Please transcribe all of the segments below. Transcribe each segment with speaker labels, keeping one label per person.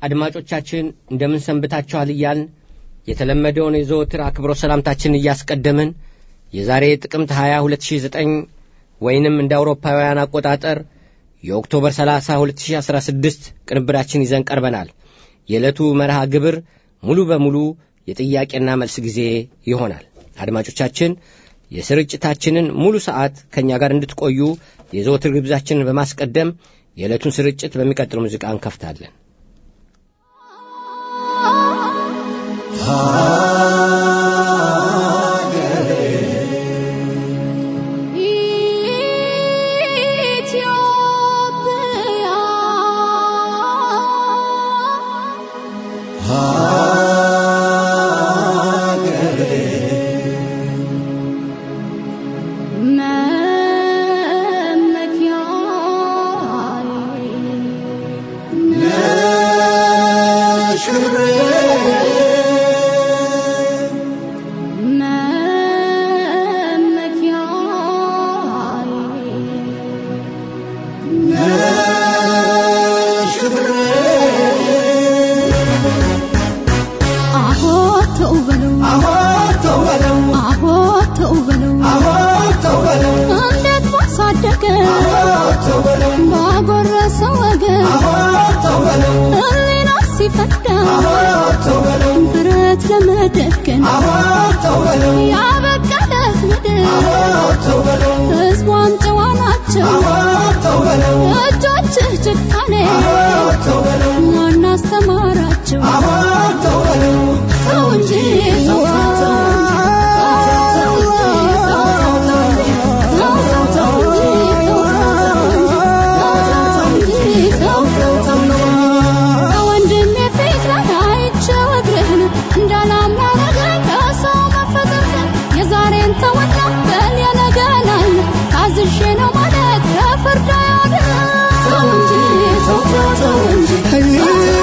Speaker 1: አድማጮቻችን እንደምን ሰንብታችኋል እያልን የተለመደውን የዘወትር አክብሮ ሰላምታችን እያስቀደምን የዛሬ ጥቅምት 20 2009 ወይንም እንደ አውሮፓውያን አቆጣጠር የኦክቶበር 30 2016 ቅንብራችን ይዘን ቀርበናል። የዕለቱ መርሃ ግብር ሙሉ በሙሉ የጥያቄና መልስ ጊዜ ይሆናል። አድማጮቻችን የስርጭታችንን ሙሉ ሰዓት ከእኛ ጋር እንድትቆዩ የዘወትር ግብዛችንን በማስቀደም የዕለቱን ስርጭት በሚቀጥለው ሙዚቃ እንከፍታለን።
Speaker 2: ብረት ለመደገን ያበቃለት ምድር ሕዝቧን ጨዋ ናቸው እጆችህ ጭካኔ ማን አስተማራቸው ሰው እንጂ ነው ማለት ከፍርድ ሰው እንጂ ሰው ሰው እንጂ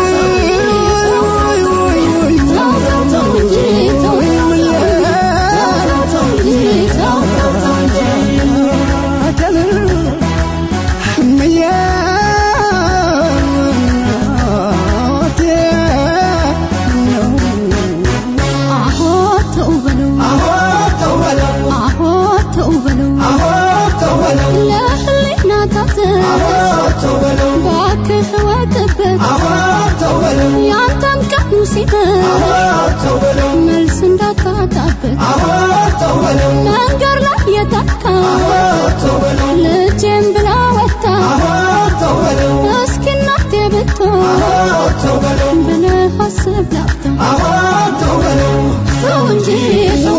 Speaker 2: ባክህ ወጥበት ያንተም ቀኑ ሲደርስ መልስ እንዳታጣበት መንገድ ላይ የታካ ልጄም ብላ ወጣ እስኪ እናቴ ብትሆን ብለህ አስብ ላፍታ ሰው እንጂ ሰው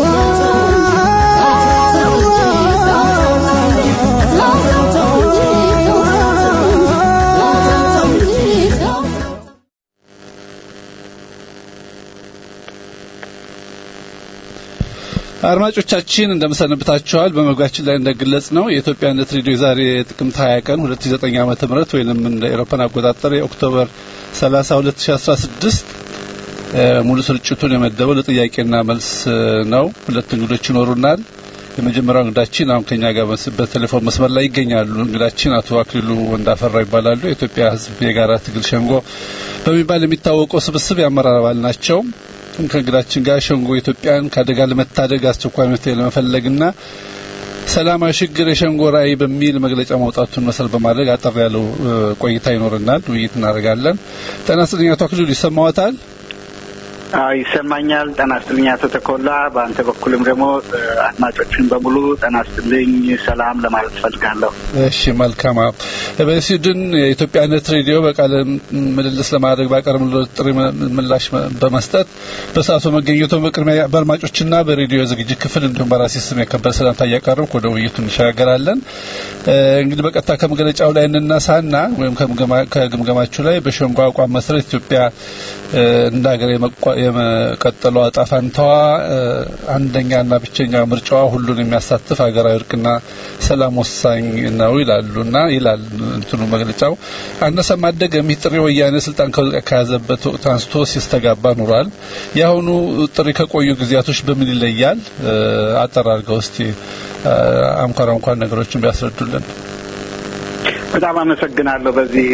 Speaker 3: አድማጮቻችን እንደምሰነብታችኋል። በመግቢያችን ላይ እንደገለጽ ነው የኢትዮጵያነት ሬዲዮ ዛሬ ጥቅምት 20 ቀን 2009 ዓመተ ምህረት ወይንም እንደ ኤሮፓን አቆጣጠር የኦክቶበር 30 2016 ሙሉ ስርጭቱን የመደበው ለጥያቄና መልስ ነው። ሁለት እንግዶች ይኖሩናል። የመጀመሪያው እንግዳችን አሁን ከኛ ጋር በቴሌፎን መስመር ላይ ይገኛሉ። እንግዳችን አቶ አክሊሉ ወንዳፈራው ይባላሉ። የኢትዮጵያ ሕዝብ የጋራ ትግል ሸንጎ በሚባል የሚታወቀው ስብስብ የአመራር አባል ናቸው። ከእንግዳችን ጋር ሸንጎ ኢትዮጵያን ከአደጋ ለመታደግ አስቸኳይ መፍትሄ ለመፈለግና ሰላማዊ ሽግግር የሸንጎ ራዕይ በሚል መግለጫ ማውጣቱን መሰረት በማድረግ አጠር ያለው ቆይታ ይኖረናል። ውይይት እናደርጋለን። ጤና ይስጥልኝ አቶ አክሊሉ ይሰማዎታል?
Speaker 4: አዎ ይሰማኛል። ጤና ይስጥልኝ አቶ ተኮላ። በአንተ በኩልም ደግሞ አድማጮችን በሙሉ ጤና ይስጥልኝ ሰላም ለማለት እፈልጋለሁ።
Speaker 3: እሺ መልካም። በስዊድን የኢትዮጵያነት ሬዲዮ በቃለ ምልልስ ለማድረግ ባቀረብነው ጥሪ ምላሽ በመስጠት በሰዓቱ መገኘቱ በቅድሚያ በአድማጮችና በሬዲዮ ዝግጅት ክፍል እንዲሁም በራሴ ስም የከበረ ሰላምታ እያቀረብኩ ወደ ውይይቱ እንሸጋገራለን። እንግዲህ በቀጥታ ከመግለጫው ላይ እንነሳና ወይም ከግምገማችሁ ላይ በሸንጎ አቋም መሰረት ኢትዮጵያ እንደ ሀገር የመቀጠሏ ዕጣ ፈንታዋ አንደኛና ብቸኛ ምርጫዋ ሁሉን የሚያሳትፍ ሀገራዊ እርቅና ሰላም ወሳኝ ነው ይላሉና ይላል እንትኑ መግለጫው። አነሰም አደገም ይህ ጥሪ ወያኔ ስልጣን ከያዘበት ወቅት አንስቶ ሲስተጋባ ኑሯል። የአሁኑ ጥሪ ከቆዩ ጊዜያቶች በምን ይለያል? አጠር አድርገው እስቲ አንኳር አንኳር ነገሮችን ቢያስረዱልን።
Speaker 4: በጣም አመሰግናለሁ። በዚህ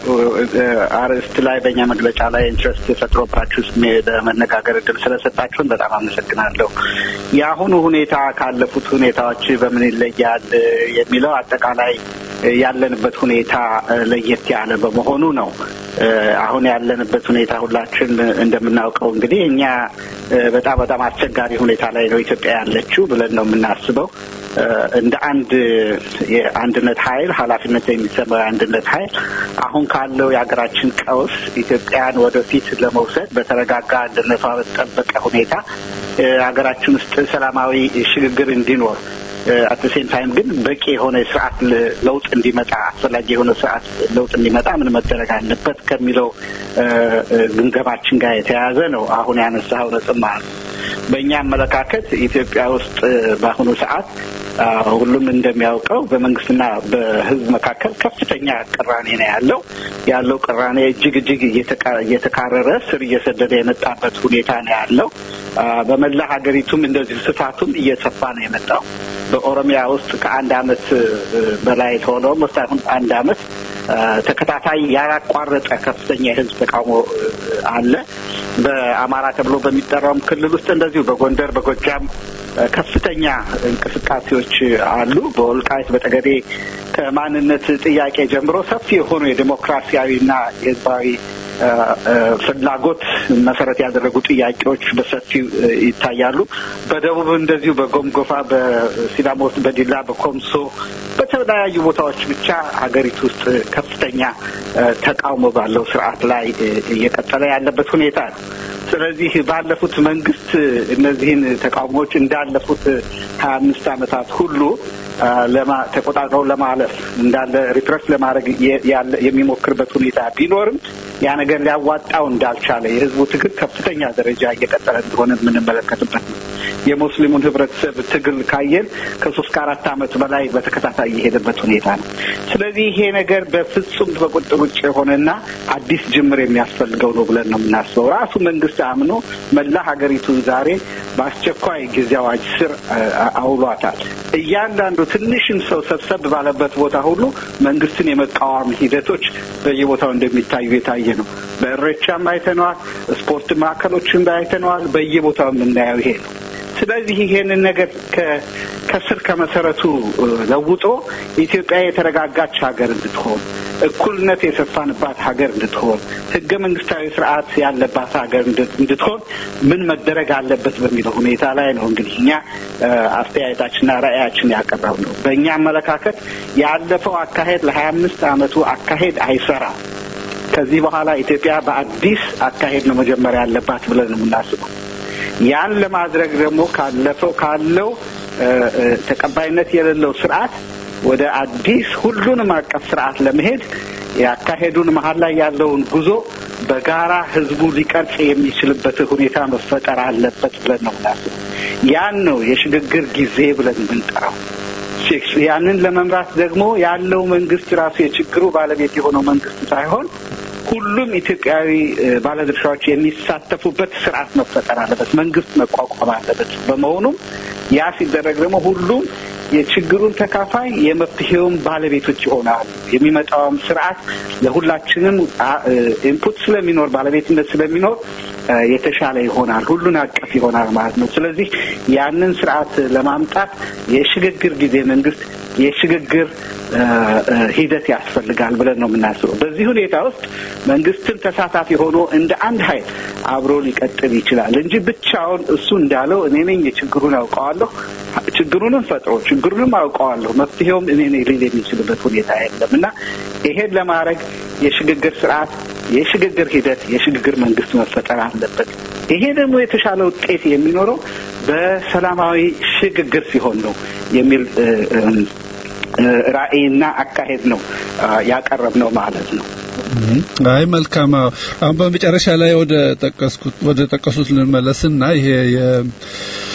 Speaker 4: አርዕስት ላይ በእኛ መግለጫ ላይ ኢንትረስት ፈጥሮባችሁ ለመነጋገር እድል ስለሰጣችሁን በጣም አመሰግናለሁ። የአሁኑ ሁኔታ ካለፉት ሁኔታዎች በምን ይለያል የሚለው አጠቃላይ ያለንበት ሁኔታ ለየት ያለ በመሆኑ ነው። አሁን ያለንበት ሁኔታ ሁላችን እንደምናውቀው እንግዲህ እኛ በጣም በጣም አስቸጋሪ ሁኔታ ላይ ነው ኢትዮጵያ ያለችው ብለን ነው የምናስበው። እንደ አንድ የአንድነት ኃይል ኃላፊነት የሚሰማው የአንድነት ኃይል አሁን ካለው የሀገራችን ቀውስ ኢትዮጵያን ወደፊት ለመውሰድ በተረጋጋ አንድነቷ በተጠበቀ ሁኔታ ሀገራችን ውስጥ ሰላማዊ ሽግግር እንዲኖር አት ሴም ታይም ግን በቂ የሆነ ስርዓት ለውጥ እንዲመጣ አስፈላጊ የሆነ ስርዓት ለውጥ እንዲመጣ ምን መደረግ አለበት ከሚለው ግምገማችን ጋር የተያያዘ ነው። አሁን ያነሳኸው ነጥብ ማለት ነው። በእኛ አመለካከት ኢትዮጵያ ውስጥ በአሁኑ ሰዓት ሁሉም እንደሚያውቀው በመንግስትና በሕዝብ መካከል ከፍተኛ ቅራኔ ነው ያለው። ያለው ቅራኔ እጅግ እጅግ እየተካረረ ስር እየሰደደ የመጣበት ሁኔታ ነው ያለው። በመላ ሀገሪቱም እንደዚሁ ስፋቱም እየሰፋ ነው የመጣው። በኦሮሚያ ውስጥ ከአንድ አመት በላይ ሆነው አሁን አንድ አመት ተከታታይ ያላቋረጠ ከፍተኛ የህዝብ ተቃውሞ አለ። በአማራ ተብሎ በሚጠራውም ክልል ውስጥ እንደዚሁ በጎንደር፣ በጎጃም ከፍተኛ እንቅስቃሴዎች አሉ። በወልቃይት በጠገዴ ከማንነት ጥያቄ ጀምሮ ሰፊ የሆኑ የዴሞክራሲያዊና የህዝባዊ ፍላጎት መሰረት ያደረጉ ጥያቄዎች በሰፊው ይታያሉ። በደቡብ እንደዚሁ በጎምጎፋ፣ በሲዳሞ ውስጥ በዲላ፣ በኮምሶ በተለያዩ ቦታዎች ብቻ ሀገሪቱ ውስጥ ከፍተኛ ተቃውሞ ባለው ስርዓት ላይ እየቀጠለ ያለበት ሁኔታ ነው። ስለዚህ ባለፉት መንግስት እነዚህን ተቃውሞዎች እንዳለፉት ሀያ አምስት ዓመታት ሁሉ ተቆጣጥረው ለማለፍ እንዳለ ሪፕረስ ለማድረግ የሚሞክርበት ሁኔታ ቢኖርም ያ ነገር ሊያዋጣው እንዳልቻለ የህዝቡ ትግል ከፍተኛ ደረጃ እየቀጠለ እንደሆነ የምንመለከትበት ነው። የሙስሊሙን ህብረተሰብ ትግል ካየን ከሶስት ከአራት ዓመት በላይ በተከታታይ የሄደበት ሁኔታ ነው። ስለዚህ ይሄ ነገር በፍጹም በቁጥር ውጭ የሆነና አዲስ ጅምር የሚያስፈልገው ነው ብለን ነው የምናስበው። ራሱ መንግስት አምኖ መላ ሀገሪቱን ዛሬ በአስቸኳይ ጊዜ አዋጅ ስር አውሏታል። እያንዳንዱ ትንሽም ሰው ሰብሰብ ባለበት ቦታ ሁሉ መንግስትን የመቃወም ሂደቶች በየቦታው እንደሚታዩ የታየ ነው። በእሬቻም አይተነዋል። ስፖርት ማዕከሎችም አይተነዋል። በየቦታው የምናየው ይሄ ነው። ስለዚህ ይሄንን ነገር ከስር ከመሰረቱ ለውጦ ኢትዮጵያ የተረጋጋች ሀገር እንድትሆን እኩልነት የሰፋንባት ሀገር እንድትሆን ህገ መንግስታዊ ስርዓት ያለባት ሀገር እንድትሆን ምን መደረግ አለበት በሚለው ሁኔታ ላይ ነው እንግዲህ እኛ አስተያየታችንና ራዕያችን ያቀረብ ነው። በእኛ አመለካከት ያለፈው አካሄድ ለሀያ አምስት አመቱ አካሄድ አይሰራም። ከዚህ በኋላ ኢትዮጵያ በአዲስ አካሄድ ነው መጀመሪያ ያለባት ብለን ነው የምናስበው። ያን ለማድረግ ደግሞ ካለፈው ካለው ተቀባይነት የሌለው ስርዓት ወደ አዲስ ሁሉንም አቀፍ ስርዓት ለመሄድ ያካሄዱን መሀል ላይ ያለውን ጉዞ በጋራ ህዝቡ ሊቀርጽ የሚችልበት ሁኔታ መፈጠር አለበት ብለን ነው ምናስብ። ያን ነው የሽግግር ጊዜ ብለን የምንጠራው። ያንን ለመምራት ደግሞ ያለው መንግስት ራሱ የችግሩ ባለቤት የሆነው መንግስት ሳይሆን ሁሉም ኢትዮጵያዊ ባለድርሻዎች የሚሳተፉበት ስርዓት መፈጠር አለበት። መንግስት መቋቋም አለበት። በመሆኑም ያ ሲደረግ ደግሞ ሁሉም የችግሩን ተካፋይ የመፍትሄውም ባለቤቶች ይሆናሉ። የሚመጣውም ስርዓት ለሁላችንም ኢንፑት ስለሚኖር ባለቤትነት ስለሚኖር የተሻለ ይሆናል፣ ሁሉን አቀፍ ይሆናል ማለት ነው። ስለዚህ ያንን ስርዓት ለማምጣት የሽግግር ጊዜ መንግስት የሽግግር ሂደት ያስፈልጋል ብለን ነው የምናስበው። በዚህ ሁኔታ ውስጥ መንግስትን ተሳታፊ ሆኖ እንደ አንድ ኃይል አብሮ ሊቀጥል ይችላል እንጂ ብቻውን እሱ እንዳለው እኔ ነኝ የችግሩን አውቀዋለሁ፣ ችግሩንም ፈጥሮ ችግሩንም አውቀዋለሁ፣ መፍትሄውም እኔ ነኝ ሊል የሚችልበት ሁኔታ የለም እና ይሄን ለማድረግ የሽግግር ስርዓት፣ የሽግግር ሂደት፣ የሽግግር መንግስት መፈጠር አለበት። ይሄ ደግሞ የተሻለ ውጤት የሚኖረው በሰላማዊ ሽግግር ሲሆን ነው የሚል ራዕይና አካሄድ ነው ያቀረብ ነው ማለት ነው።
Speaker 3: አይ መልካም። አሁን በመጨረሻ ላይ ወደ ጠቀስኩት ወደ ጠቀሱት ልንመለስና ይሄ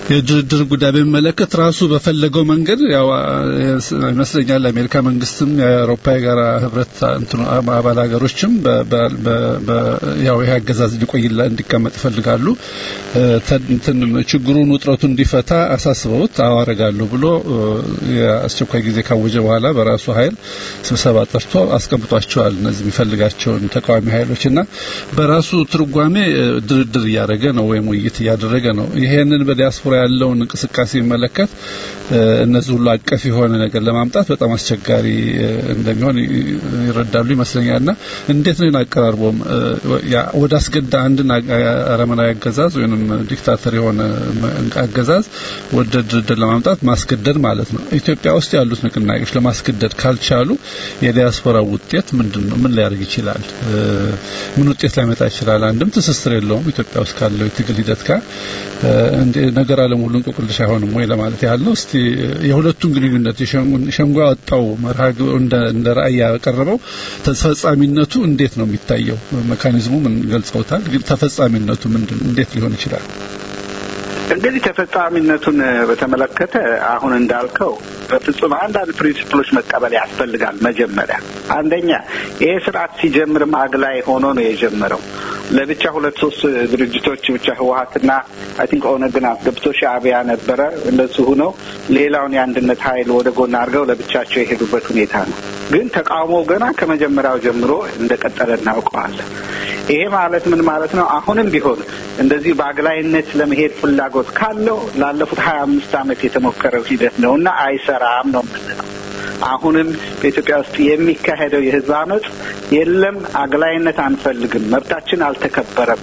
Speaker 3: የድርድር ጉዳይ በሚመለከት ራሱ በፈለገው መንገድ ያው ይመስለኛል የአሜሪካ መንግስትም የአውሮፓ የጋራ ህብረት እንትኑ አባል ሀገሮችም ያው ይህ አገዛዝ እንዲቆይላ እንዲቀመጥ ይፈልጋሉ። እንትን ችግሩን ውጥረቱን እንዲፈታ አሳስበውት አዋረጋለሁ ብሎ የአስቸኳይ ጊዜ ካወጀ በኋላ በራሱ ኃይል ስብሰባ ጠርቶ አስቀምጧቸዋል። እነዚህ የሚፈልጋቸውን ተቃዋሚ ኃይሎች እና በራሱ ትርጓሜ ድርድር እያደረገ ነው ወይም ውይይት እያደረገ ነው። ይሄንን በዲያስፖራ ያለውን እንቅስቃሴ የሚመለከት እነዚህ ሁሉ አቀፍ የሆነ ነገር ለማምጣት በጣም አስቸጋሪ እንደሚሆን ይረዳሉ ይመስለኛል። እና እንዴት ነው አቀራርቦም ወደ አስገዳ አንድን አረመናዊ አገዛዝ ወይም ዲክታተር የሆነ አገዛዝ ወደ ድርድር ለማምጣት ማስገደድ ማለት ነው። ኢትዮጵያ ውስጥ ያሉት ንቅናቄዎች ለማስገደድ ካልቻሉ የዲያስፖራ ውጤት ምንድን ነው? ምን ሊያደርግ ይችላል? ምን ውጤት ላይመጣ ይችላል? አንድም ትስስር የለውም ኢትዮጵያ ውስጥ ካለው የትግል ሂደት ጋር ነገር አለም ሁሉ እንቆቅልሽ አይሆንም ወይ ለማለት ያህል ነው። እስቲ የሁለቱን ግንኙነት ሸንጎ ያወጣው መርሃ እንደ ራዕይ ያቀረበው ተፈጻሚነቱ እንዴት ነው የሚታየው? ሜካኒዝሙ ምን ገልጸውታል? ግን ተፈጻሚነቱ ምንድን እንዴት ሊሆን ይችላል?
Speaker 4: እንግዲህ ተፈጻሚነቱን በተመለከተ አሁን እንዳልከው በፍጹም አንዳንድ ፕሪንሲፕሎች መቀበል ያስፈልጋል። መጀመሪያ አንደኛ ይሄ ስርዓት ሲጀምርም አግላይ ሆኖ ነው የጀመረው። ለብቻ ሁለት ሶስት ድርጅቶች ብቻ ህወሀትና አይ ቲንክ ኦነግን አስገብቶ ሻዕቢያ ነበረ እንደሱ ሁነው ሌላውን የአንድነት ኃይል ወደ ጎን አድርገው ለብቻቸው የሄዱበት ሁኔታ ነው። ግን ተቃውሞ ገና ከመጀመሪያው ጀምሮ እንደቀጠለ እናውቀዋለን። ይሄ ማለት ምን ማለት ነው? አሁንም ቢሆን እንደዚህ በአግላይነት ለመሄድ ፍላጎት ካለው ላለፉት ሀያ አምስት ዓመት የተሞከረው ሂደት ነው እና አይሰራም ነው የምንለው። አሁንም በኢትዮጵያ ውስጥ የሚካሄደው የህዝብ አመፅ የለም፣ አግላይነት አንፈልግም፣ መብታችን አልተከበረም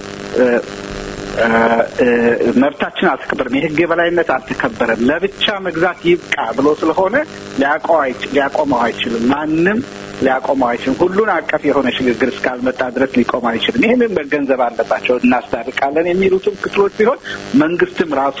Speaker 4: መብታችን አልተከበረም፣ የህግ የበላይነት አልተከበረም፣ ለብቻ መግዛት ይብቃ ብሎ ስለሆነ ሊያቆመው አይችልም። ማንም ሊያቆመው አይችልም። ሁሉን አቀፍ የሆነ ሽግግር እስካልመጣ ድረስ ሊቆም አይችልም። ይህንን መገንዘብ አለባቸው። እናስታርቃለን የሚሉትም ክፍሎች ቢሆን መንግስትም ራሱ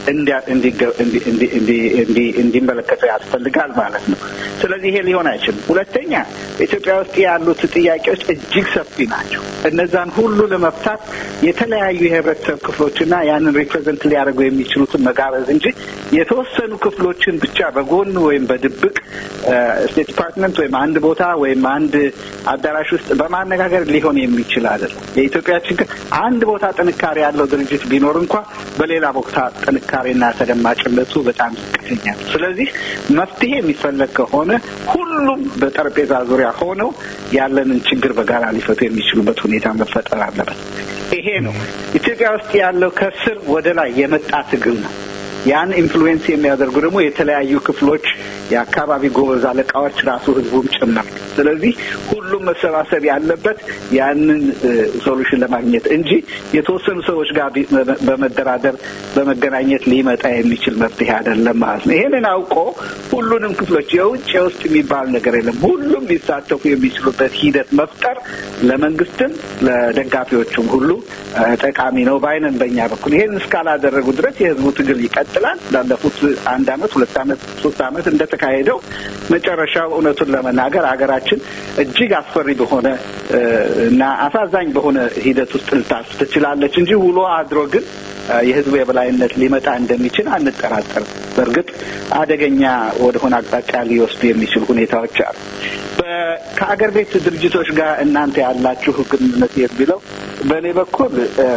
Speaker 4: እንዲመለከተው ያስፈልጋል ማለት ነው። ስለዚህ ይሄ ሊሆን አይችልም። ሁለተኛ በኢትዮጵያ ውስጥ ያሉት ጥያቄዎች እጅግ ሰፊ ናቸው። እነዛን ሁሉ ለመፍታት የተለያዩ የህብረተሰብ ክፍሎችና ያንን ሪፕሬዘንት ሊያደርጉ የሚችሉትን መጋበዝ እንጂ የተወሰኑ ክፍሎችን ብቻ በጎን ወይም በድብቅ ስቴት ዲፓርትመንት ወይም አንድ ቦታ ወይም አንድ አዳራሽ ውስጥ በማነጋገር ሊሆን የሚችል አይደለም። የኢትዮጵያ ችግር አንድ ቦታ ጥንካሬ ያለው ድርጅት ቢኖር እንኳ በሌላ ቦታ ጥንካሬና ተደማጭነቱ በጣም ዝቅተኛ ነው። ስለዚህ መፍትሄ የሚፈለግ ከሆነ ሁሉም በጠረጴዛ ዙሪያ ሆነው ያለንን ችግር በጋራ ሊፈቱ የሚችሉበት ሁኔታ መፈጠር አለበት። ይሄ ነው ኢትዮጵያ ውስጥ ያለው ከስር ወደ ላይ የመጣ ትግል ነው። ያን ኢንፍሉዌንስ የሚያደርጉ ደግሞ የተለያዩ ክፍሎች፣ የአካባቢ ጎበዝ አለቃዎች፣ ራሱ ህዝቡም ጭምር። ስለዚህ ሁሉም መሰባሰብ ያለበት ያንን ሶሉሽን ለማግኘት እንጂ የተወሰኑ ሰዎች ጋር በመደራደር በመገናኘት ሊመጣ የሚችል መፍትሄ አይደለም ማለት ነው። ይሄንን አውቆ ሁሉንም ክፍሎች የውጭ የውስጥ የሚባል ነገር የለም፣ ሁሉም ሊሳተፉ የሚችሉበት ሂደት መፍጠር ለመንግስትም ለደጋፊዎቹም ሁሉ ጠቃሚ ነው ባይነን በእኛ በኩል ይሄን እስካላደረጉ ድረስ የህዝቡ ትግል ይቀጥላል። ላለፉት አንድ አመት፣ ሁለት አመት፣ ሶስት አመት እንደተካሄደው መጨረሻው እውነቱን ለመናገር ሀገራችን እጅግ አስፈሪ በሆነ እና አሳዛኝ በሆነ ሂደት ውስጥ ልታልፍ ትችላለች እንጂ ውሎ አድሮ ግን የህዝቡ የበላይነት ሊመጣ እንደሚችል አንጠራጠርም። በእርግጥ አደገኛ ወደሆነ አቅጣጫ ሊወስዱ የሚችሉ ሁኔታዎች አሉ። ከአገር ቤት ድርጅቶች ጋር እናንተ ያላችሁ ግንኙነት የሚለው በእኔ በኩል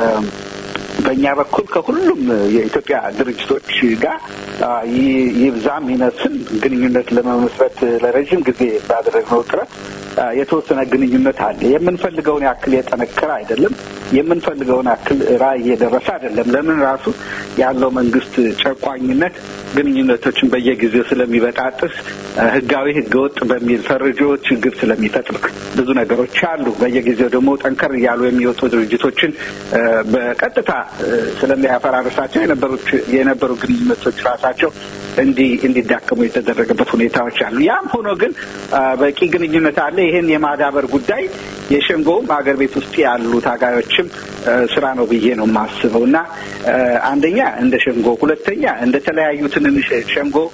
Speaker 4: በእኛ በኩል ከሁሉም የኢትዮጵያ ድርጅቶች ጋር ይብዛም ይነስም ግንኙነት ለመመስረት ለረዥም ጊዜ ባደረግነው ጥረት የተወሰነ ግንኙነት አለ። የምንፈልገውን ያክል የጠነከረ አይደለም። የምንፈልገውን ያክል ራዕይ እየደረሰ አይደለም። ለምን ራሱ ያለው መንግስት ጨቋኝነት ግንኙነቶችን በየጊዜው ስለሚበጣጥስ ህጋዊ፣ ህገወጥ በሚል ፈርጆ ችግር ስለሚፈጥር ብዙ ነገሮች አሉ። በየጊዜው ደግሞ ጠንከር እያሉ የሚወጡ ድርጅቶችን በቀጥታ ስለሚያፈራርሳቸው የነበሩ ግንኙነቶች ራሳቸው እንዲዳከሙ የተደረገበት ሁኔታዎች አሉ። ያም ሆኖ ግን በቂ ግንኙነት አለ። ይህን የማዳበር ጉዳይ የሸንጎውም ሀገር ቤት ውስጥ ያሉ ታጋዮችም ስራ ነው ብዬ ነው የማስበው እና አንደኛ እንደ ሸንጎ፣ ሁለተኛ እንደ ተለያዩ ትንንሽ ሸንጎ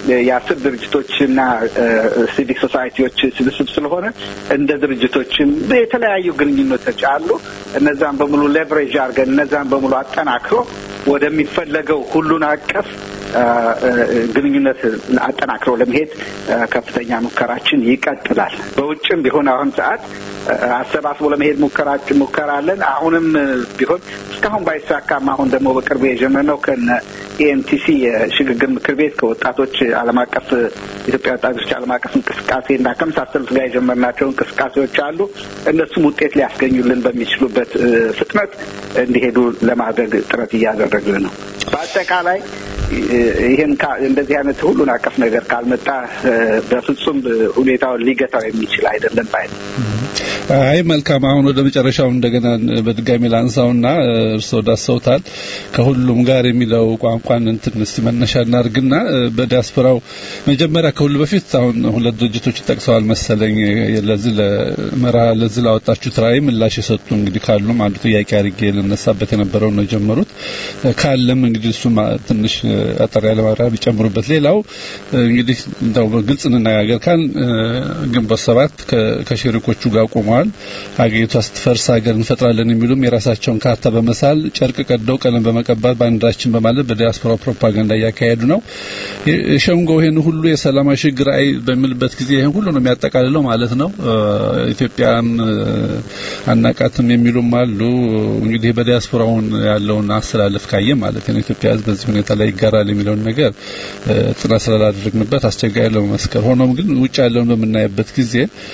Speaker 4: የአስር ድርጅቶችና ሲቪክ ሶሳይቲዎች ስብስብ ስለሆነ እንደ ድርጅቶችም የተለያዩ ግንኙነቶች አሉ። እነዛን በሙሉ ሌቨሬጅ አድርገን እነዛን በሙሉ አጠናክሮ ወደሚፈለገው ሁሉን አቀፍ ግንኙነት አጠናክሮ ለመሄድ ከፍተኛ ሙከራችን ይቀጥላል። በውጭም ቢሆን አሁን ሰዓት አሰባስቦ ለመሄድ ሙከራችን ሙከራ አለን። አሁንም ቢሆን እስካሁን ባይሳካም አሁን ደግሞ በቅርቡ የጀመርነው ከነ ኤኤምቲሲ የሽግግር ምክር ቤት ከወጣቶች ዓለም አቀፍ ኢትዮጵያ ወጣቶች ዓለም አቀፍ እንቅስቃሴ እና ከመሳሰሉት ጋር የጀመርናቸው እንቅስቃሴዎች አሉ። እነሱም ውጤት ሊያስገኙልን በሚችሉበት ፍጥነት እንዲሄዱ ለማድረግ ጥረት እያደረግን ነው። በአጠቃላይ ይህን እንደዚህ አይነት ሁሉን አቀፍ ነገር ካልመጣ በፍጹም ሁኔታውን ሊገታው የሚችል አይደለም ባይ
Speaker 3: አይ መልካም። አሁን ወደ መጨረሻው እንደገና በድጋሚ ላንሳውና እርስዎ ዳሰውታል ከሁሉም ጋር የሚለው ቋንቋን እንትን እስቲ መነሻ እናድርግና በዲያስፖራው መጀመሪያ ከሁሉ በፊት አሁን ሁለት ድርጅቶች ጠቅሰዋል መሰለኝ ለዚህ ለመርሃ ለዚህ ላወጣችሁት ራዕይ ምላሽ የሰጡ እንግዲህ ካሉም አንዱ ጥያቄ አድርጌ ልነሳበት የነበረው ነው የጀመሩት ካለም እንግዲህ እሱ ትንሽ አጠር ያለ ማብራሪያ ቢጨምሩበት። ሌላው እንግዲህ እንደው በግልጽ እንነጋገር ካል ግንቦት ሰባት ከሸሪኮቹ ጋር ቆመዋል። ሀገሪቷ ስትፈርስ ሀገር እንፈጥራለን የሚሉም የራሳቸውን ካርታ በመሳል ጨርቅ ቀደው ቀለም በመቀባት ባንዲራችን በማለት በዲያስፖራ ፕሮፓጋንዳ እያካሄዱ ነው። ሸንጎ ይህን ሁሉ የሰላማዊ ሽግግር አይ በሚልበት ጊዜ ይህን ሁሉ ነው የሚያጠቃልለው ማለት ነው። ኢትዮጵያም አናቃትም የሚሉም አሉ። እንግዲህ በዲያስፖራውን ያለውን አስተላለፍ ካየ ማለት ነው ኢትዮጵያ ሕዝብ በዚህ ሁኔታ ላይ ይጋራል የሚለውን ነገር ጥናት ስላላደረግንበት አስቸጋሪ ለመመስከር ሆኖም ግን ውጭ ያለውን በምናይበት ጊዜ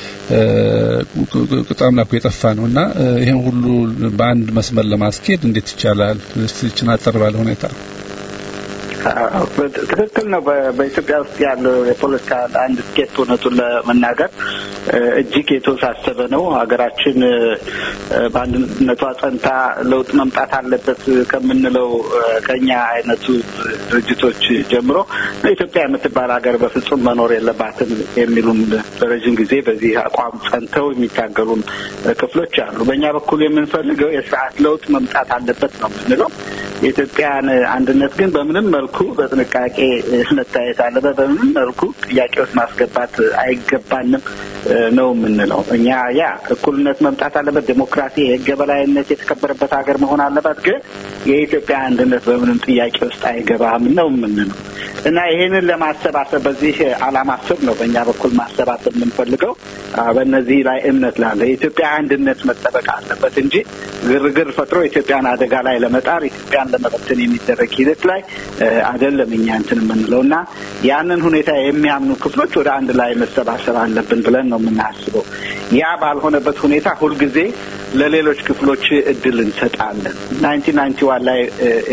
Speaker 3: በጣም ናኩ የጠፋ ነው እና ይህን ሁሉ በአንድ መስመር ለማስኬድ እንዴት ይቻላል? እስቲ አጠር ባለ ሁኔታ
Speaker 4: ትክክል ነው። በኢትዮጵያ ውስጥ ያለው የፖለቲካ አንድ ስኬት እውነቱን ለመናገር እጅግ የተወሳሰበ ነው። ሀገራችን በአንድነቷ ጸንታ ለውጥ መምጣት አለበት ከምንለው ከኛ አይነቱ ድርጅቶች ጀምሮ ኢትዮጵያ የምትባል ሀገር በፍጹም መኖር የለባትም የሚሉም ለረዥም ጊዜ በዚህ አቋም ጸንተው የሚታገሉም ክፍሎች አሉ። በእኛ በኩል የምንፈልገው የስርዓት ለውጥ መምጣት አለበት ነው የምንለው። የኢትዮጵያን አንድነት ግን በምንም መልኩ በጥንቃቄ መታየት አለበት። በምንም መልኩ ጥያቄ ውስጥ ማስገባት አይገባንም ነው የምንለው። እኛ ያ እኩልነት መምጣት አለበት፣ ዴሞክራሲ፣ የህግ የበላይነት የተከበረበት ሀገር መሆን አለበት። ግን የኢትዮጵያ አንድነት በምንም ጥያቄ ውስጥ አይገባም ነው የምንለው እና ይህንን ለማሰባሰብ በዚህ አላማ ስር ነው በእኛ በኩል ማሰባሰብ የምንፈልገው። በእነዚህ ላይ እምነት ላለ የኢትዮጵያ አንድነት መጠበቅ አለበት እንጂ ግርግር ፈጥሮ ኢትዮጵያን አደጋ ላይ ለመጣር ኢትዮጵያን ለመበተን የሚደረግ ሂደት ላይ አይደለም እኛ እንትን የምንለው እና ያንን ሁኔታ የሚያምኑ ክፍሎች ወደ አንድ ላይ መሰባሰብ አለብን ብለን ነው የምናስበው። ያ ባልሆነበት ሁኔታ ሁልጊዜ ለሌሎች ክፍሎች እድል እንሰጣለን። ናይንቲን ናይንቲ ዋን ላይ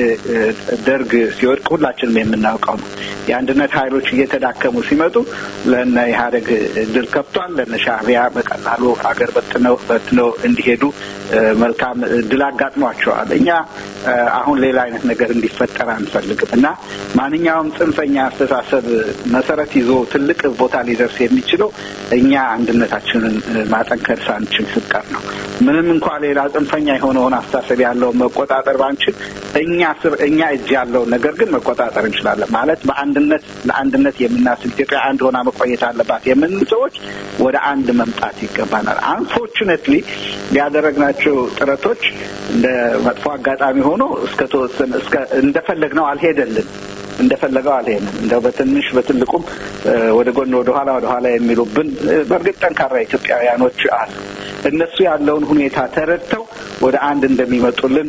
Speaker 4: ደርግ ሲወድቅ ሁላችንም የምናውቀው ነው። የአንድነት ኃይሎች እየተዳከሙ ሲመጡ ለነ ኢህአዴግ እድል ከፍቷል። ለነ ሻዕቢያ በቀላሉ ሀገር በትነው በትነው እንዲሄዱ መልካም እድል አጋጥሟቸዋል። እኛ አሁን ሌላ አይነት ነገር እንዲፈጠር አንፈልግም እና ማንኛውም ጽንፈኛ አስተሳሰብ መሰረት ይዞ ትልቅ ቦታ ሊደርስ የሚችለው እኛ አንድነታችንን ማጠንከር ሳንችል ስቀር ነው። ምንም እንኳ ሌላ ጽንፈኛ የሆነውን አስተሳሰብ ያለውን መቆጣጠር ባንችል እኛ ስር እኛ እጅ ያለውን ነገር ግን መቆጣጠር እንችላለን። ማለት በአንድነት ለአንድነት የምናስብ ኢትዮጵያ አንድ ሆና መቆየት አለባት የምንል ሰዎች ወደ አንድ መምጣት ይገባናል። አንፎርቹኔትሊ ያደረግናቸው ጥረቶች እንደ መጥፎ አጋጣሚ ሆኖ እስከ ተወሰነ እስከ እንደፈለግነው አልሄደልን እንደፈለገው አልሄድም። እንደው በትንሽ በትልቁም ወደ ጎን ወደ ኋላ ወደ ኋላ የሚሉብን በእርግጥ ጠንካራ ኢትዮጵያውያኖች አሉ። እነሱ ያለውን ሁኔታ ተረድተው ወደ አንድ እንደሚመጡልን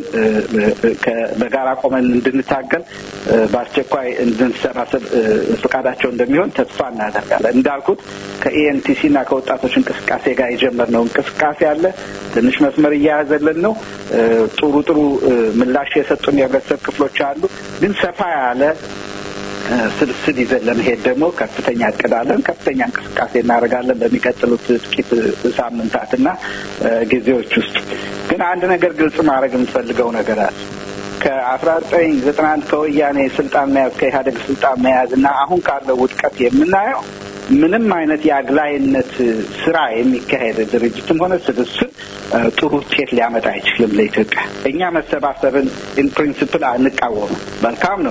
Speaker 4: በጋራ ቆመን እንድንታገል በአስቸኳይ እንድንሰባሰብ ፈቃዳቸው እንደሚሆን ተስፋ እናደርጋለን። እንዳልኩት ከኢኤንቲሲ እና ከወጣቶች እንቅስቃሴ ጋር የጀመርነው እንቅስቃሴ አለ። ትንሽ መስመር እያያዘልን ነው። ጥሩ ጥሩ ምላሽ የሰጡን የህብረተሰብ ክፍሎች አሉ። ግን ሰፋ ያለ ስብስብ ይዘን ለመሄድ ደግሞ ከፍተኛ እቅድ አለን። ከፍተኛ እንቅስቃሴ እናደርጋለን በሚቀጥሉት ጥቂት ሳምንታትና ጊዜዎች ውስጥ። ግን አንድ ነገር ግልጽ ማድረግ የምትፈልገው ነገር አለ። ከአስራ ዘጠኝ ዘጠና አንድ ከወያኔ ስልጣን መያዝ ከኢህአዴግ ስልጣን መያዝ እና አሁን ካለው ውድቀት የምናየው ምንም አይነት የአግላይነት ስራ የሚካሄድ ድርጅትም ሆነ ስብስብ ጥሩ ውጤት ሊያመጣ አይችልም ለኢትዮጵያ። እኛ መሰባሰብን ኢን ፕሪንስፕል አንቃወምም። መልካም ነው።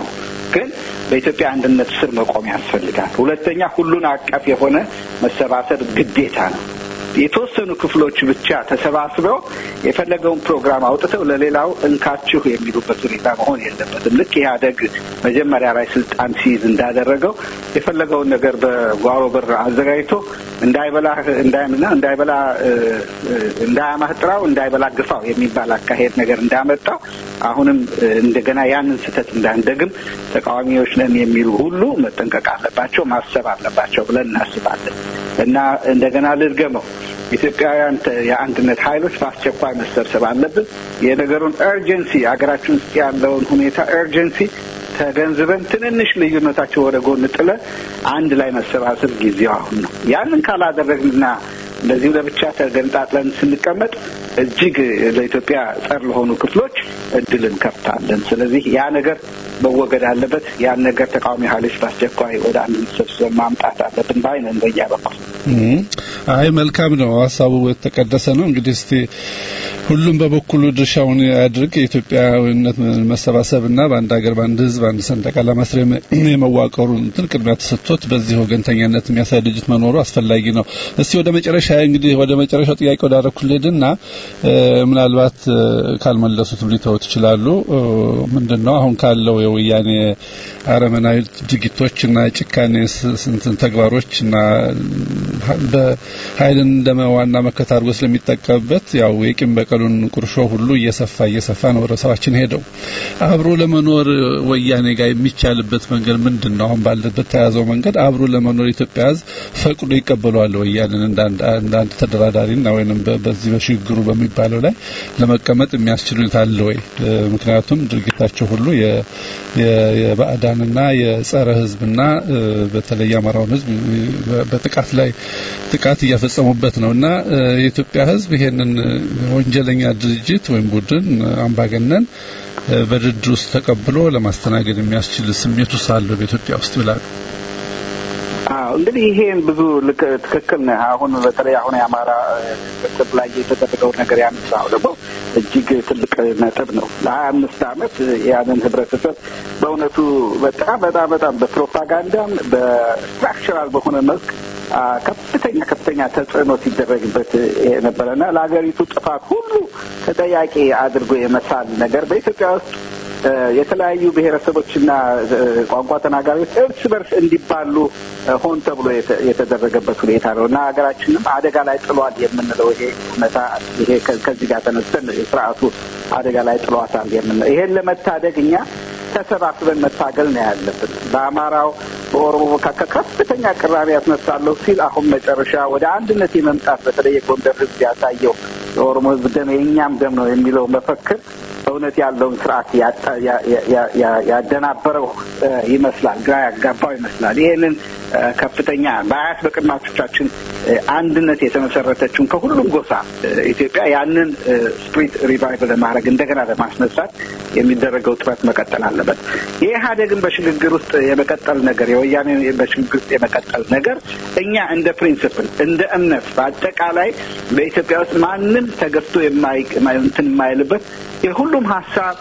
Speaker 4: ግን በኢትዮጵያ አንድነት ስር መቆም ያስፈልጋል። ሁለተኛ ሁሉን አቀፍ የሆነ መሰባሰብ ግዴታ ነው። የተወሰኑ ክፍሎች ብቻ ተሰባስበው የፈለገውን ፕሮግራም አውጥተው ለሌላው እንካችሁ የሚሉበት ሁኔታ መሆን የለበትም። ልክ ኢህአደግ መጀመሪያ ላይ ስልጣን ሲይዝ እንዳደረገው የፈለገውን ነገር በጓሮ በር አዘጋጅቶ እንዳይበላ እንዳይምና እንዳይበላ እንዳያማህ ጥራው እንዳይበላ ግፋው የሚባል አካሄድ ነገር እንዳመጣው አሁንም እንደገና ያንን ስህተት እንዳንደግም ተቃዋሚዎች ነን የሚሉ ሁሉ መጠንቀቅ አለባቸው፣ ማሰብ አለባቸው ብለን እናስባለን እና እንደገና ልድገመው ኢትዮጵያውያን የአንድነት ኃይሎች በአስቸኳይ መሰብሰብ አለብን። የነገሩን ኤርጀንሲ ሀገራችን ውስጥ ያለውን ሁኔታ ኤርጀንሲ ተገንዝበን ትንንሽ ልዩነታቸው ወደ ጎን ጥለን አንድ ላይ መሰባሰብ ጊዜው አሁን ነው። ያንን ካላደረግንና እንደዚሁ ለብቻ ተገንጣጥለን ስንቀመጥ እጅግ ለኢትዮጵያ ጸር ለሆኑ ክፍሎች እድል እንከፍታለን። ስለዚህ ያ ነገር መወገድ አለበት። ያን ነገር ተቃዋሚ ኃይሎች በአስቸኳይ ወደ አንድ ሰብስበን ማምጣት አለብን ባይ ነን በእኛ በኩል።
Speaker 3: አይ መልካም ነው፣ ሀሳቡ የተቀደሰ ነው። እንግዲህ እስቲ ሁሉም በበኩሉ ድርሻውን ያድርግ። የኢትዮጵያዊነት መሰባሰብና በአንድ ሀገር በአንድ ሕዝብ አንድ ሰንደቅ ዓላማ ስር የመዋቀሩ እንትን ቅድሚያ ተሰጥቶት በዚህ ወገንተኛነት የሚያሳይ ድርጅት መኖሩ አስፈላጊ ነው። እስቲ ወደ መጨረሻ እንግዲህ ወደ መጨረሻው ጥያቄ ወዳረኩልህና ምናልባት ካልመለሱትም ሊተውት ይችላሉ። ምንድን ነው አሁን ካለው የወያኔ አረመናዊ ድርጊቶችና ጭካኔ ስንትን ተግባሮች እና በኃይልን እንደ ዋና መከታ አድርጎ ስለሚጠቀምበት ያው የቂም በቀሉን ቁርሾ ሁሉ እየሰፋ እየሰፋ ነው ረሰባችን ሄደው አብሮ ለመኖር ወያኔ ጋር የሚቻልበት መንገድ ምንድን ነው? አሁን ባለበት ተያዘው መንገድ አብሮ ለመኖር ኢትዮጵያ ሕዝብ ፈቅዶ ይቀበለዋል ወያኔን እንደ አንድ ተደራዳሪና ወይንም በዚህ በሽግግሩ በሚባለው ላይ ለመቀመጥ የሚያስችል ሁኔታ አለ ወይ? ምክንያቱም ድርጊታቸው ሁሉ የባዕዳንና የጸረ ሕዝብና በተለይ የአማራውን ሕዝብ በጥቃት ላይ ጥቃት እያፈጸሙበት ነው እና የኢትዮጵያ ሕዝብ ይሄንን ወንጀለኛ ድርጅት ወይም ቡድን አምባገነን በድርድር ውስጥ ተቀብሎ ለማስተናገድ የሚያስችል ስሜት ውስጥ አለው በኢትዮጵያ ውስጥ ብላሉ።
Speaker 4: አዎ እንግዲህ ይሄን ብዙ ልክ ትክክል ነህ። አሁን በተለይ አሁን የአማራ ክብ ላይ የተደረገው ነገር ያነሳው ደግሞ እጅግ ትልቅ ነጥብ ነው። ለሀያ አምስት ዓመት ያንን ህብረተሰብ በእውነቱ በጣም በጣም በጣም በፕሮፓጋንዳም በስትራክቸራል በሆነ መልክ ከፍተኛ ከፍተኛ ተጽዕኖ ሲደረግበት የነበረና ለሀገሪቱ ጥፋት ሁሉ ተጠያቂ አድርጎ የመሳል ነገር በኢትዮጵያ ውስጥ የተለያዩ ብሔረሰቦችና ቋንቋ ተናጋሪዎች እርስ በርስ እንዲባሉ ሆን ተብሎ የተደረገበት ሁኔታ ነው እና ሀገራችንም አደጋ ላይ ጥሏል የምንለው ይሄ እውነታ ይሄ ከዚህ ጋር ተነስተን ስርዓቱ አደጋ ላይ ጥሏታል የምንለው ይሄን ለመታደግ እኛ ተሰባስበን መታገል ነው ያለብን። በአማራው በኦሮሞ መካከል ከፍተኛ ቅራኔ ያስነሳለሁ ሲል አሁን መጨረሻ ወደ አንድነት የመምጣት በተለይ የጎንደር ሕዝብ ያሳየው የኦሮሞ ሕዝብ ደም የእኛም ደም ነው የሚለው መፈክር እውነት ያለውን ስርዓት ያደናበረው ይመስላል፣ ግራ ያጋባው ይመስላል። ይሄንን ከፍተኛ በአያት በቅድማቾቻችን አንድነት የተመሰረተችውን ከሁሉም ጎሳ ኢትዮጵያ ያንን ስፕሪት ሪቫይቭ ለማድረግ እንደገና ለማስነሳት የሚደረገው ጥረት መቀጠል አለበት። የኢህአዴግን በሽግግር ውስጥ የመቀጠል ነገር የወያኔ በሽግግር ውስጥ የመቀጠል ነገር እኛ እንደ ፕሪንስፕል እንደ እምነት በአጠቃላይ በኢትዮጵያ ውስጥ ማንም ተገፍቶ እንትን የማይልበት የሁሉም ሀሳብ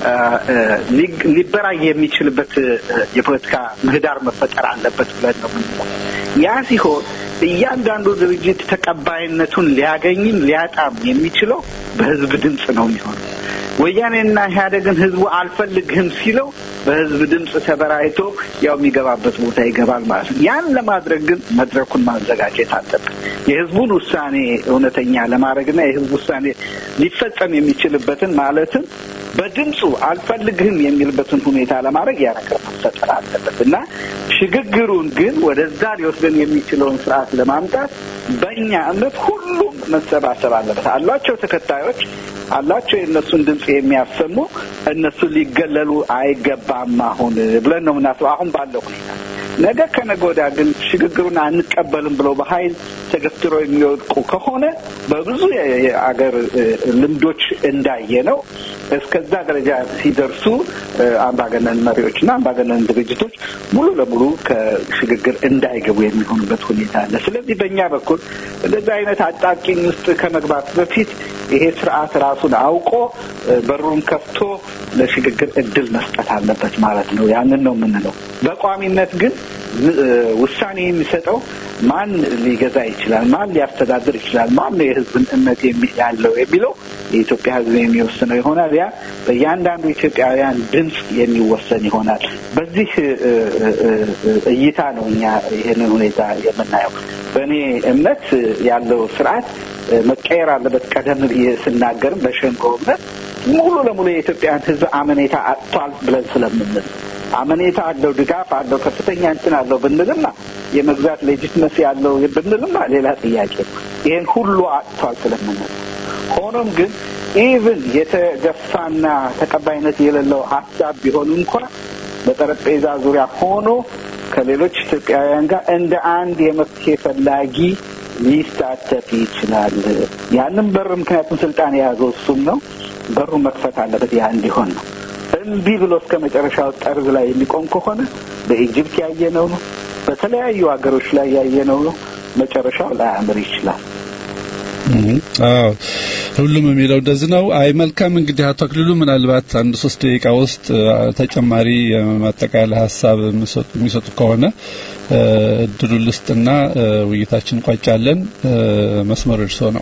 Speaker 4: ሊበራይ የሚችልበት የፖለቲካ ምህዳር መፈጠር አለበት ብለን ነው ምንለው። ያ ሲሆን እያንዳንዱ ድርጅት ተቀባይነቱን ሊያገኝም ሊያጣም የሚችለው በህዝብ ድምፅ ነው የሚሆነው። ወያኔና ኢህአዴግን ህዝቡ አልፈልግህም ሲለው በህዝብ ድምፅ ተበራይቶ ያው የሚገባበት ቦታ ይገባል ማለት ነው። ያን ለማድረግ ግን መድረኩን ማዘጋጀት አለብን። የህዝቡን ውሳኔ እውነተኛ ለማድረግና የህዝብ ውሳኔ ሊፈጸም የሚችልበትን ማለትም በድምፁ አልፈልግህም የሚልበትን ሁኔታ ለማድረግ ያ ነገር መፈጠር አለበት እና ሽግግሩን ግን ወደዛ ሊወስደን የሚችለውን ስርዓት ለማምጣት በእኛ እምነት ሁሉም መሰባሰብ አለበት። አሏቸው ተከታዮች አላቸው የእነሱን ድምፅ የሚያሰሙ እነሱ ሊገለሉ አይገባም አሁን ብለን ነው የምናስበው አሁን ባለው ሁኔታ። ነገ ከነገ ወዲያ ግን ሽግግሩን አንቀበልም ብለው በኃይል ተገፍትረው የሚወድቁ ከሆነ በብዙ የአገር ልምዶች እንዳየ ነው እስከዛ ደረጃ ሲደርሱ አምባገነን መሪዎችና አምባገነን ድርጅቶች ሙሉ ለሙሉ ከሽግግር እንዳይገቡ የሚሆኑበት ሁኔታ አለ። ስለዚህ በእኛ በኩል እንደዚህ አይነት አጣብቂኝ ውስጥ ከመግባት በፊት ይሄ ስርዓት ራሱን አውቆ በሩን ከፍቶ ለሽግግር እድል መስጠት አለበት ማለት ነው። ያንን ነው የምንለው። በቋሚነት ግን ውሳኔ የሚሰጠው ማን ሊገዛ ይችላል፣ ማን ሊያስተዳድር ይችላል፣ ማን ነው የህዝብን እምነት ያለው የሚለው የኢትዮጵያ ህዝብ የሚወስነው ይሆናል። ያ በእያንዳንዱ ኢትዮጵያውያን ድምፅ የሚወሰን ይሆናል። በዚህ እይታ ነው እኛ ይህንን ሁኔታ የምናየው። በእኔ እምነት ያለው ስርዓት መቀየር አለበት። ቀደም ብዬ ስናገርም በሸንጎ እምነት ሙሉ ለሙሉ የኢትዮጵያን ህዝብ አመኔታ አጥቷል ብለን ስለምንል አመኔታ አለው፣ ድጋፍ አለው፣ ከፍተኛ እንትን አለው ብንልማ የመግዛት ሌጂትመሲ ያለው ብንልማ ሌላ ጥያቄ ነው። ይህን ሁሉ አጥቷል ስለምንል ሆኖም ግን ኢቭን የተገፋና ተቀባይነት የሌለው ሀሳብ ቢሆን እንኳን በጠረጴዛ ዙሪያ ሆኖ ከሌሎች ኢትዮጵያውያን ጋር እንደ አንድ የመፍትሄ ፈላጊ ሊሳተፍ ይችላል። ያንም በር ምክንያቱም ስልጣን የያዘው እሱም ነው። በሩ መክፈት አለበት። ያ እንዲሆን ነው። እምቢ ብሎ እስከ መጨረሻው ጠርዝ ላይ የሚቆም ከሆነ በኢጅፕት ያየነው ነው። በተለያዩ ሀገሮች ላይ ያየነው ነው። መጨረሻው ላያምር ይችላል።
Speaker 3: አዎ ሁሉም የሚለው እንደዚህ ነው። አይ መልካም እንግዲህ አቶ አክሊሉ ምናልባት አንድ ሶስት ደቂቃ ውስጥ ተጨማሪ የማጠቃለያ ሀሳብ የሚሰጡ ከሆነ እድሉን ልስጥና ውይይታችን ቋጫለን። መስመሩ እርሶ ነው።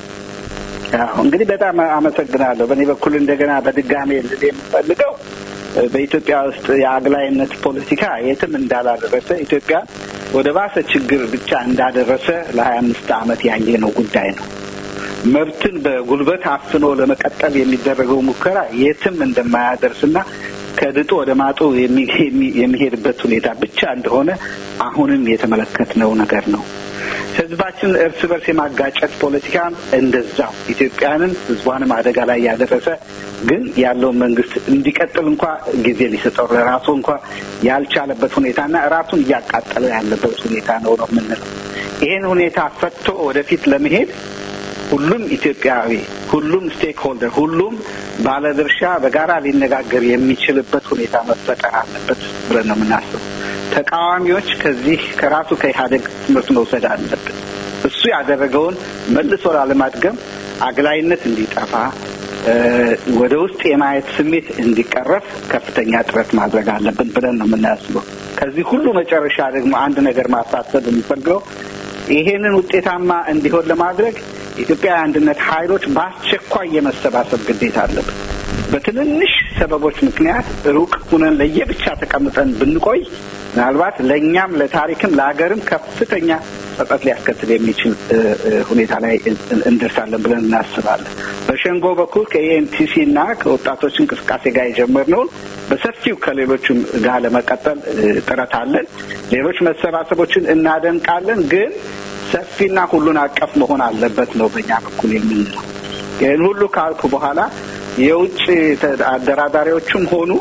Speaker 4: እንግዲህ በጣም አመሰግናለሁ። በእኔ በኩል እንደገና በድጋሜ ልል የምፈልገው በኢትዮጵያ ውስጥ የአግላይነት ፖለቲካ የትም እንዳላደረሰ ኢትዮጵያ ወደ ባሰ ችግር ብቻ እንዳደረሰ ለሀያ አምስት ዓመት ያየነው ጉዳይ ነው። መብትን በጉልበት አፍኖ ለመቀጠል የሚደረገው ሙከራ የትም እንደማያደርስና ከድጡ ወደ ማጡ የሚሄድበት ሁኔታ ብቻ እንደሆነ አሁንም የተመለከትነው ነገር ነው። ህዝባችን እርስ በርስ የማጋጨት ፖለቲካ እንደዛው ኢትዮጵያንን ህዝቧንም አደጋ ላይ ያደረሰ ግን ያለውን መንግስት እንዲቀጥል እንኳ ጊዜ ሊሰጠው ለራሱ እንኳ ያልቻለበት ሁኔታና ራሱን እያቃጠለ ያለበት ሁኔታ ነው ነው የምንለው። ይህን ሁኔታ ፈትቶ ወደፊት ለመሄድ ሁሉም ኢትዮጵያዊ፣ ሁሉም ስቴክ ሆልደር፣ ሁሉም ባለድርሻ በጋራ ሊነጋገር የሚችልበት ሁኔታ መፈጠር አለበት ብለን ነው የምናስበው። ተቃዋሚዎች ከዚህ ከራሱ ከኢህአዴግ ትምህርት መውሰድ አለብን። እሱ ያደረገውን መልሶ ላለማድገም አግላይነት እንዲጠፋ ወደ ውስጥ የማየት ስሜት እንዲቀረፍ ከፍተኛ ጥረት ማድረግ አለብን ብለን ነው የምናስበው። ከዚህ ሁሉ መጨረሻ ደግሞ አንድ ነገር ማሳሰብ የሚፈልገው ይሄንን ውጤታማ እንዲሆን ለማድረግ የኢትዮጵያ አንድነት ኃይሎች በአስቸኳይ የመሰባሰብ ግዴታ አለብን። በትንንሽ ሰበቦች ምክንያት ሩቅ ሁነን ለየብቻ ተቀምጠን ብንቆይ ምናልባት ለእኛም ለታሪክም ለሀገርም ከፍተኛ ጸጸት ሊያስከትል የሚችል ሁኔታ ላይ እንደርሳለን ብለን እናስባለን። በሸንጎ በኩል ከኤንቲሲ እና ከወጣቶች እንቅስቃሴ ጋር የጀመርነውን በሰፊው ከሌሎችም ጋር ለመቀጠል ጥረት አለን። ሌሎች መሰባሰቦችን እናደንቃለን፣ ግን ሰፊና ሁሉን አቀፍ መሆን አለበት ነው በእኛ በኩል የምንለው። ይህን ሁሉ ካልኩ በኋላ የውጭ አደራዳሪዎችም ሆኑ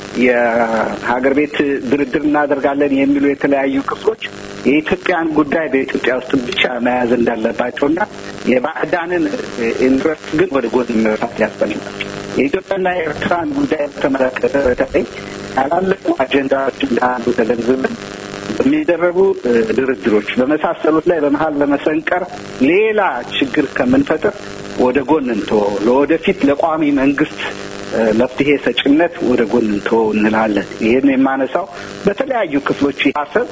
Speaker 4: የሀገር ቤት ድርድር እናደርጋለን የሚሉ የተለያዩ ክፍሎች የኢትዮጵያን ጉዳይ በኢትዮጵያ ውስጥ ብቻ መያዝ እንዳለባቸውና የባዕዳንን ኢንትረስት ግን ወደ ጎን መፍታት ያስፈልጋቸው። የኢትዮጵያና የኤርትራን ጉዳይ በተመለከተ በተለይ ያላለፉ አጀንዳዎች እንዳሉ ተገንዝበን በሚደረጉ ድርድሮች በመሳሰሉት ላይ በመሀል ለመሰንቀር ሌላ ችግር ከምንፈጥር ወደ ጎን እንተወው። ለወደፊት ለቋሚ መንግስት መፍትሄ ሰጭነት ወደ ጎን እንተወው እንላለን። ይህን የማነሳው በተለያዩ ክፍሎች ሀሳብ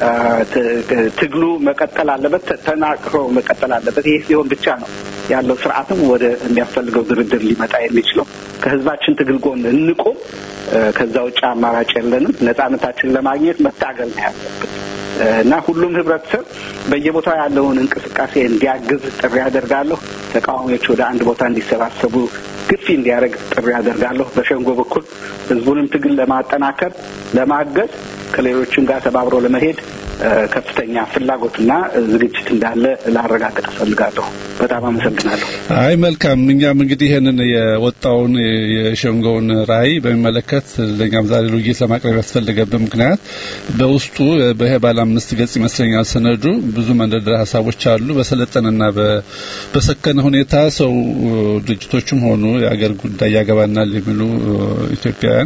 Speaker 4: ትግሉ መቀጠል አለበት፣ ተናቅሮ መቀጠል አለበት። ይህ ሲሆን ብቻ ነው ያለው ስርዓትም ወደ የሚያስፈልገው ድርድር ሊመጣ የሚችለው። ከህዝባችን ትግል ጎን እንቁም። ከዛ ውጭ አማራጭ የለንም። ነጻነታችንን ለማግኘት መታገል ነው ያለብን እና ሁሉም ህብረተሰብ በየቦታው ያለውን እንቅስቃሴ እንዲያግዝ ጥሪ ያደርጋለሁ። ተቃዋሚዎች ወደ አንድ ቦታ እንዲሰባሰቡ ግፊ እንዲያደርግ ጥሪ ያደርጋለሁ። በሸንጎ በኩል ህዝቡንም ትግል ለማጠናከር ለማገዝ ከሌሎችም ጋር ተባብሮ ለመሄድ ከፍተኛ ፍላጎትና ዝግጅት እንዳለ ላረጋግጥ እፈልጋለሁ። በጣም አመሰግናለሁ።
Speaker 3: አይ መልካም። እኛም እንግዲህ ይህንን የወጣውን የሸንጎውን ራዕይ በሚመለከት ለእኛም ዛሬ ውይይት ለማቅረብ ያስፈልገብን ምክንያት በውስጡ በይሄ ባለ አምስት ገጽ ይመስለኛል ሰነዱ ብዙ መንደርደሪያ ሀሳቦች አሉ። በሰለጠነና በሰከነ ሁኔታ ሰው ድርጅቶችም ሆኑ የአገር ጉዳይ ያገባናል የሚሉ ኢትዮጵያውያን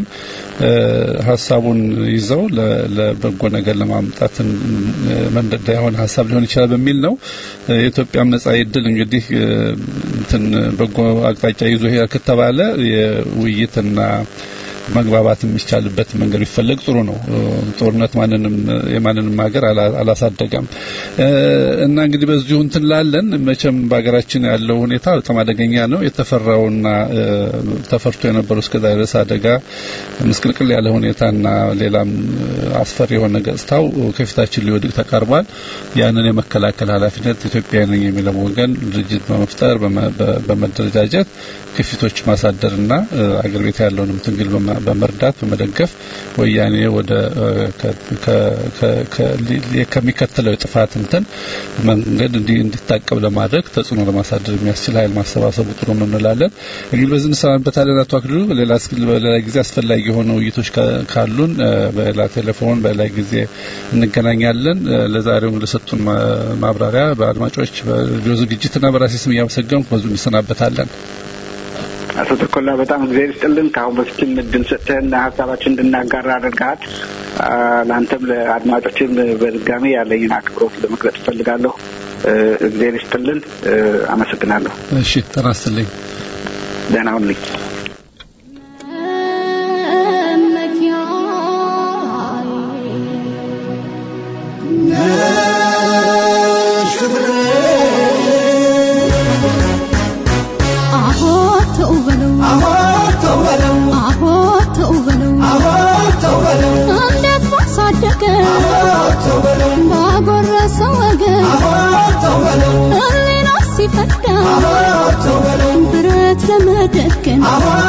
Speaker 3: ሀሳቡን ይዘው ለበጎ ነገር ለማምጣት መንደዳ የሆነ ሀሳብ ሊሆን ይችላል በሚል ነው። የኢትዮጵያም ነጻ ዕድል እንግዲህ እንትን በጎ አቅጣጫ ይዞ ይሄ ከተባለ የውይይትና መግባባት የሚቻልበት መንገድ ቢፈለግ ጥሩ ነው። ጦርነት ማንንም የማንንም ሀገር አላሳደገም እና እንግዲህ በዚሁ እንትን ላለን መቼም በሀገራችን ያለው ሁኔታ በጣም አደገኛ ነው። የተፈራውና ተፈርቶ የነበረው እስከዛ ድረስ አደጋ ምስቅልቅል ያለ ሁኔታና ሌላም አስፈሪ የሆነ ገጽታው ከፊታችን ሊወድቅ ተቃርቧል። ያንን የመከላከል ኃላፊነት ኢትዮጵያ ነኝ የሚለው ወገን ድርጅት በመፍጠር በመደረጃጀት ግፊቶች ማሳደርና አገር ቤት ያለውንም ትግል በመርዳት በመደገፍ ወያኔ ወደ ከሚከተለው የጥፋት እንትን መንገድ እንዲታቀብ ለማድረግ ተጽዕኖ ለማሳደር የሚያስችል ኃይል ማሰባሰቡ ጥሩ ነው እንላለን። እንግዲህ በዚህ እንሰናበታለን። አቶ አክሊሉ በሌላ ጊዜ አስፈላጊ የሆኑ ውይይቶች ካሉን በሌላ ቴሌፎን በሌላ ጊዜ እንገናኛለን። ለዛሬው ለሰጡን ማብራሪያ በአድማጮች በሬዲዮ ዝግጅትና በራሴ ስም እያመሰገንኩ በዙ እንሰናበታለን።
Speaker 4: አቶ ተኮላ በጣም እግዚአብሔር ይስጥልን። ከአሁን በፊትም እድል ሰጥተህና ሀሳባችን እንድናጋራ አድርገሃል። ለአንተም ለአድማጮችም በድጋሚ ያለኝን አክብሮት ለመግለጽ እፈልጋለሁ። እግዚአብሔር ይስጥልን። አመሰግናለሁ።
Speaker 3: እሺ፣ ጤና ይስጥልኝ።
Speaker 4: ደህና ሁንልኝ።
Speaker 2: ባጎረሰው ወገን ህሊና ሲፈዳ ብረት ለመደገን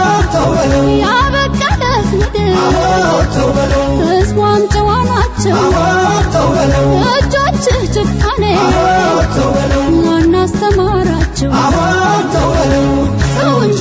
Speaker 2: ያበቃለት ምድር ህዝቧም ጨዋ ናቸው እጆችህ ጭካኔ ማን አስተማራቸው ሰው እንጂ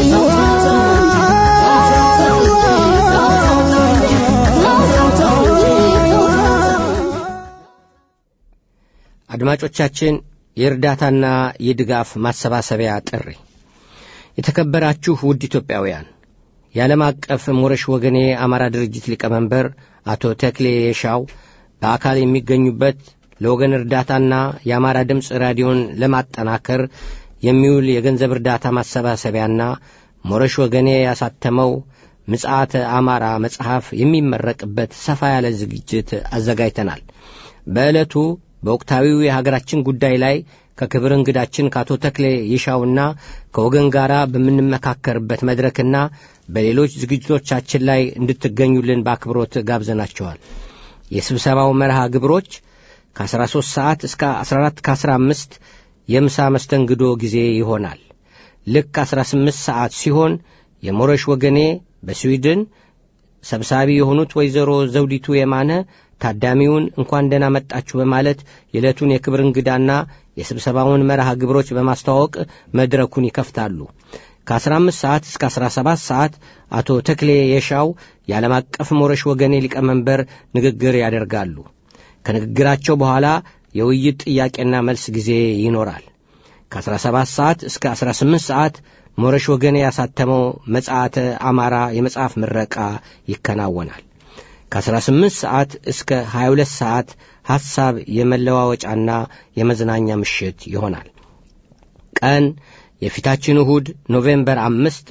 Speaker 1: አድማጮቻችን የእርዳታና የድጋፍ ማሰባሰቢያ ጥሪ የተከበራችሁ ውድ ኢትዮጵያውያን የዓለም አቀፍ ሞረሽ ወገኔ አማራ ድርጅት ሊቀመንበር አቶ ተክሌ የሻው በአካል የሚገኙበት ለወገን እርዳታና የአማራ ድምፅ ራዲዮን ለማጠናከር የሚውል የገንዘብ እርዳታ ማሰባሰቢያና ሞረሽ ወገኔ ያሳተመው ምጽአተ አማራ መጽሐፍ የሚመረቅበት ሰፋ ያለ ዝግጅት አዘጋጅተናል። በዕለቱ በወቅታዊው የሀገራችን ጉዳይ ላይ ከክብር እንግዳችን ከአቶ ተክሌ ይሻውና ከወገን ጋር በምንመካከርበት መድረክና በሌሎች ዝግጅቶቻችን ላይ እንድትገኙልን በአክብሮት ጋብዘናቸዋል። የስብሰባው መርሃ ግብሮች ከ13 ሰዓት እስከ 14 ከ15 የምሳ መስተንግዶ ጊዜ ይሆናል። ልክ 18 ሰዓት ሲሆን የሞረሽ ወገኔ በስዊድን ሰብሳቢ የሆኑት ወይዘሮ ዘውዲቱ የማነ ታዳሚውን እንኳን ደህና መጣችሁ በማለት የዕለቱን የክብር እንግዳና የስብሰባውን መርሃ ግብሮች በማስተዋወቅ መድረኩን ይከፍታሉ። ከ15 ሰዓት እስከ 17 ሰዓት አቶ ተክሌ የሻው የዓለም አቀፍ ሞረሽ ወገኔ ሊቀመንበር ንግግር ያደርጋሉ። ከንግግራቸው በኋላ የውይይት ጥያቄና መልስ ጊዜ ይኖራል። ከ17 ሰዓት እስከ 18 ሰዓት ሞረሽ ወገኔ ያሳተመው መጽሐተ አማራ የመጽሐፍ ምረቃ ይከናወናል። ከ18 ሰዓት እስከ 22 ሰዓት ሐሳብ የመለዋወጫና የመዝናኛ ምሽት ይሆናል። ቀን የፊታችን እሁድ ኖቬምበር አምስት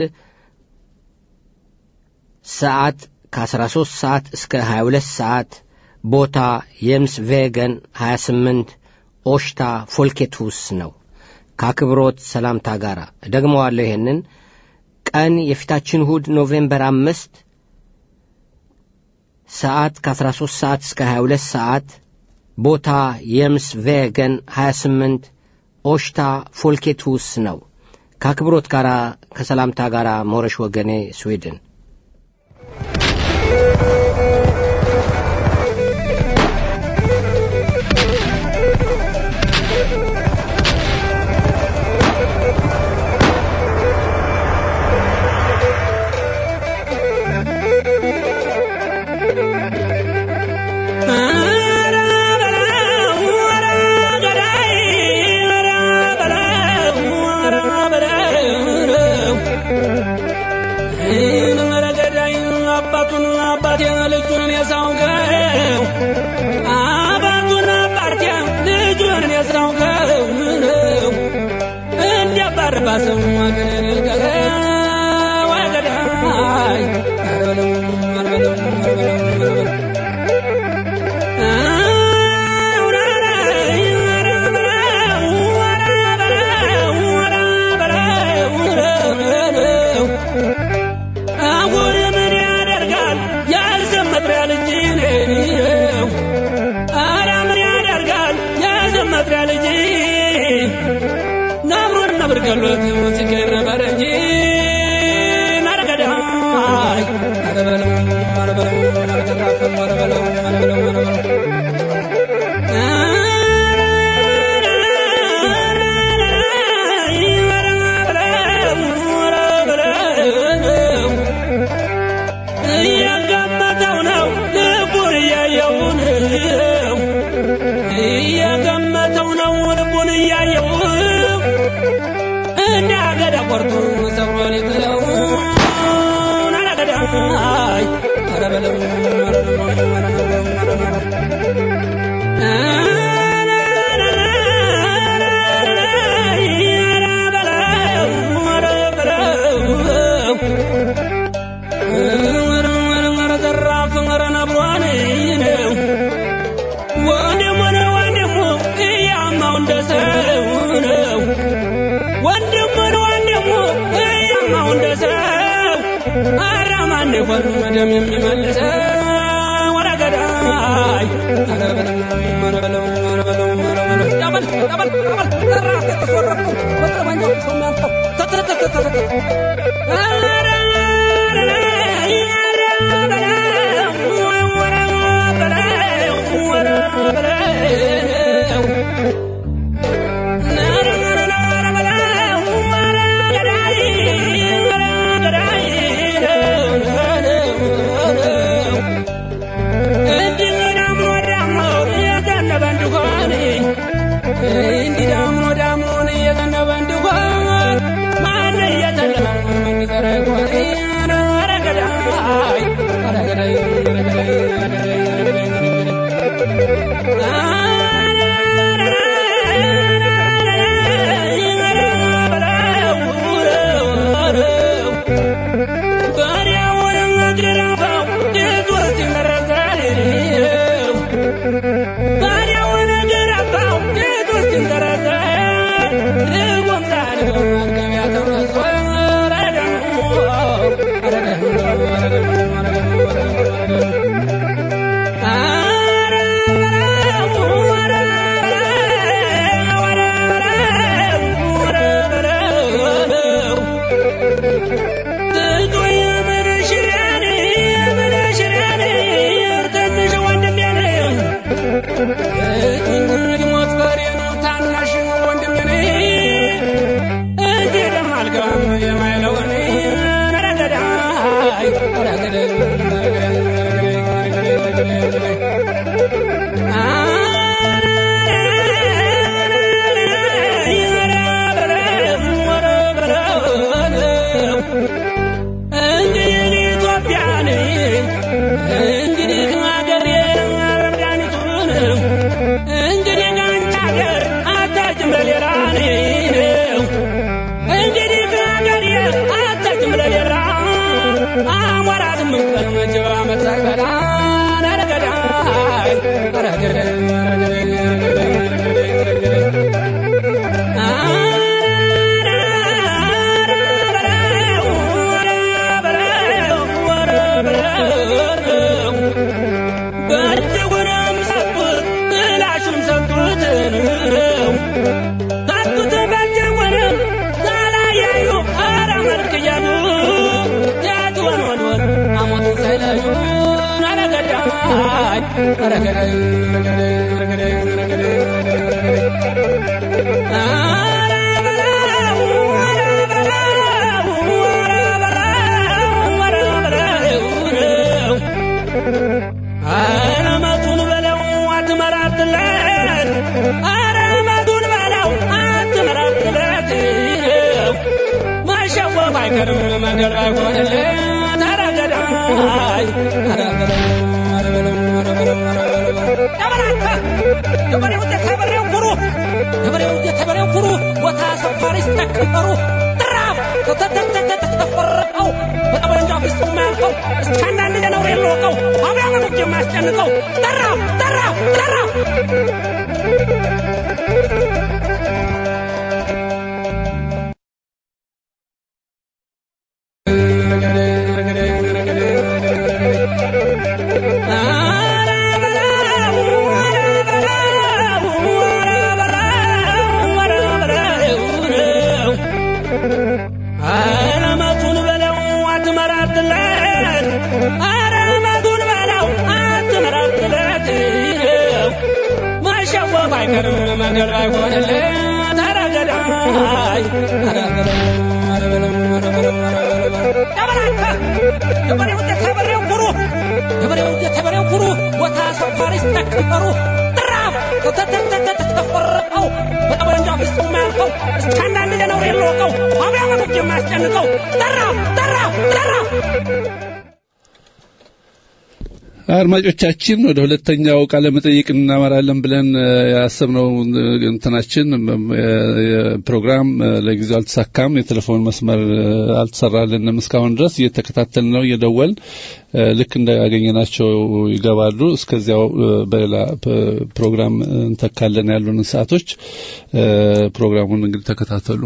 Speaker 1: ሰዓት ከ13 ሰዓት እስከ 22 ሰዓት ቦታ የምስ ቬገን 28 ኦሽታ ፎልኬትሁስ ነው። ከአክብሮት ሰላምታ ጋር ደግመዋለሁ። ይሄንን ቀን የፊታችን እሁድ ኖቬምበር አምስት ሰዓት ከ13 ሰዓት እስከ 22 ሰዓት ቦታ የምስ ቬገን 28 ኦሽታ ፎልኬትሁስ ነው። ከአክብሮት ጋር ከሰላምታ ጋር ሞረሽ ወገኔ ስዊድን
Speaker 5: ባሰው አገሬ ልቀረ ወገዳይ አረበለው አረበለው አረበለው አሁን ምን ያደርጋል ያልዘመጥሪያ ልጅ ነው አረ ምን ያደርጋል ያልዘመጥሪያ ልጅ ነብሩን ነብር ገሎት ሲገኝ ነበር እንጂ ነርገዳይ አረ በለው አረ በለው አረ ተራፈም አረ በለው አረ በለው አረ በለው እየገመተው ነው ልቡን እያየው ነው እየገመተው ነው ልቡን እያየው እንደ አገዳ ቆርጦ ሰብሮ ሊጥለው አረገዳይ ኧረ በለው ኧረ በለው ኧረ በለው ኧረ በለው ደም የሚመልሰው ወደ ገዳይ ኧረ በለው ኧረ በለው ኧረ በለው ኧረ በለው ጠበል ጠበል ጠበል ጠራፍ ተሰረቁ በጠመንጃው ሰማንተው ተተተተተተ ኧረ እንዲህ ዳምኖ ዳምኖን እየዘነበ እንዲሆን ማን እየተለመ የሚቀረ ይሆን? ኧረ ገዳይ ኧረ ገዳይ ኧረ ገዳይ ኧረ ገዳይ ኧረ ገዳይ ኧረ ገዳይ እንግዲህ ኢትዮጵያን እንግዲህ ሀገር መድኃኒቱን እንግዲህ ከአንቺ ሀገር አታጭም ለሌላ ነው እንግዲህ ከሀገር አታጭም ለሌላ አሞራ ስምንት ቀን መጀባ መሳቀላ ነረገዳይ ረገዳይ ረገዳይ ረገዳይ በእጅጉንም ሰጡት እላሹም ሰጡት ሰጡት በእጅጉንም ሳላያዩ ኧረ መልክ እያሉ ያትወን ወንወን አሞቱን ሳይለዩ ረገዳይ ረገዳይ ረገዳይ ረገዳይ ረገዳይ አረመቱን በለው አትመራትለት አረመቱን በለው አትመራትለት ማሸወፍ አይቀርም መንገድ ባይሆንለት ኧረ ገዳይ ኧረ በለው ኧረ በለው ኧረ በለው ኧረ በለው ኧረ በለው የበሬ ውጤት ከበሬው ኩሩ ገበሬው የተበሬው ኩሩ ቦታ ሰፋሪ ስተከበሩ ጥራፍ ተተተተተተፈረቀው በጠመንጃ ፊት የማያልፈው እስከ አንዳንድ ገነው የለወቀው አብያ መኖች የማያስጨንቀው ጠራፍ ጠራፍ ጠራፍ አረመቱን በለው አትመራትለት አረመቱን በለው አትመራትለት ማሸወፍ አይቀርም መንገድ አይሆንለት አረገዳይ ገበሬው የተበሬው ኩሩ ገበሬው የተበሬው ኩሩ ቦታ ሰፋሪ ስተከበሩ ጥራፍ ተተተተተፈረቀው በጠመንጃ ፊት የማያልፈው እስከ አንዳንድ ገነው የለወቀው አብያ መኖች የማያስጨንቀው ጠራፍ ጠራፍ ጠራፍ
Speaker 3: አድማጮቻችን ወደ ሁለተኛው ቃለ መጠይቅ እናመራለን ብለን እ፣ ያሰብነው እ፣ እንትናችን እ፣ ፕሮግራም እ፣ ለጊዜው አልተሳካም። የቴሌፎን መስመር እ፣ አልተሰራልንም እስካሁን ድረስ እየተከታተል ነው እየደወል እ፣ ልክ እንዳገኘናቸው ይገባሉ። እስከዚያው እ፣ በሌላ ፕ- ፕሮግራም እንተካለን ያሉንን ሰዓቶች እ፣ ፕሮግራሙን እንግዲህ ተከታተሉ።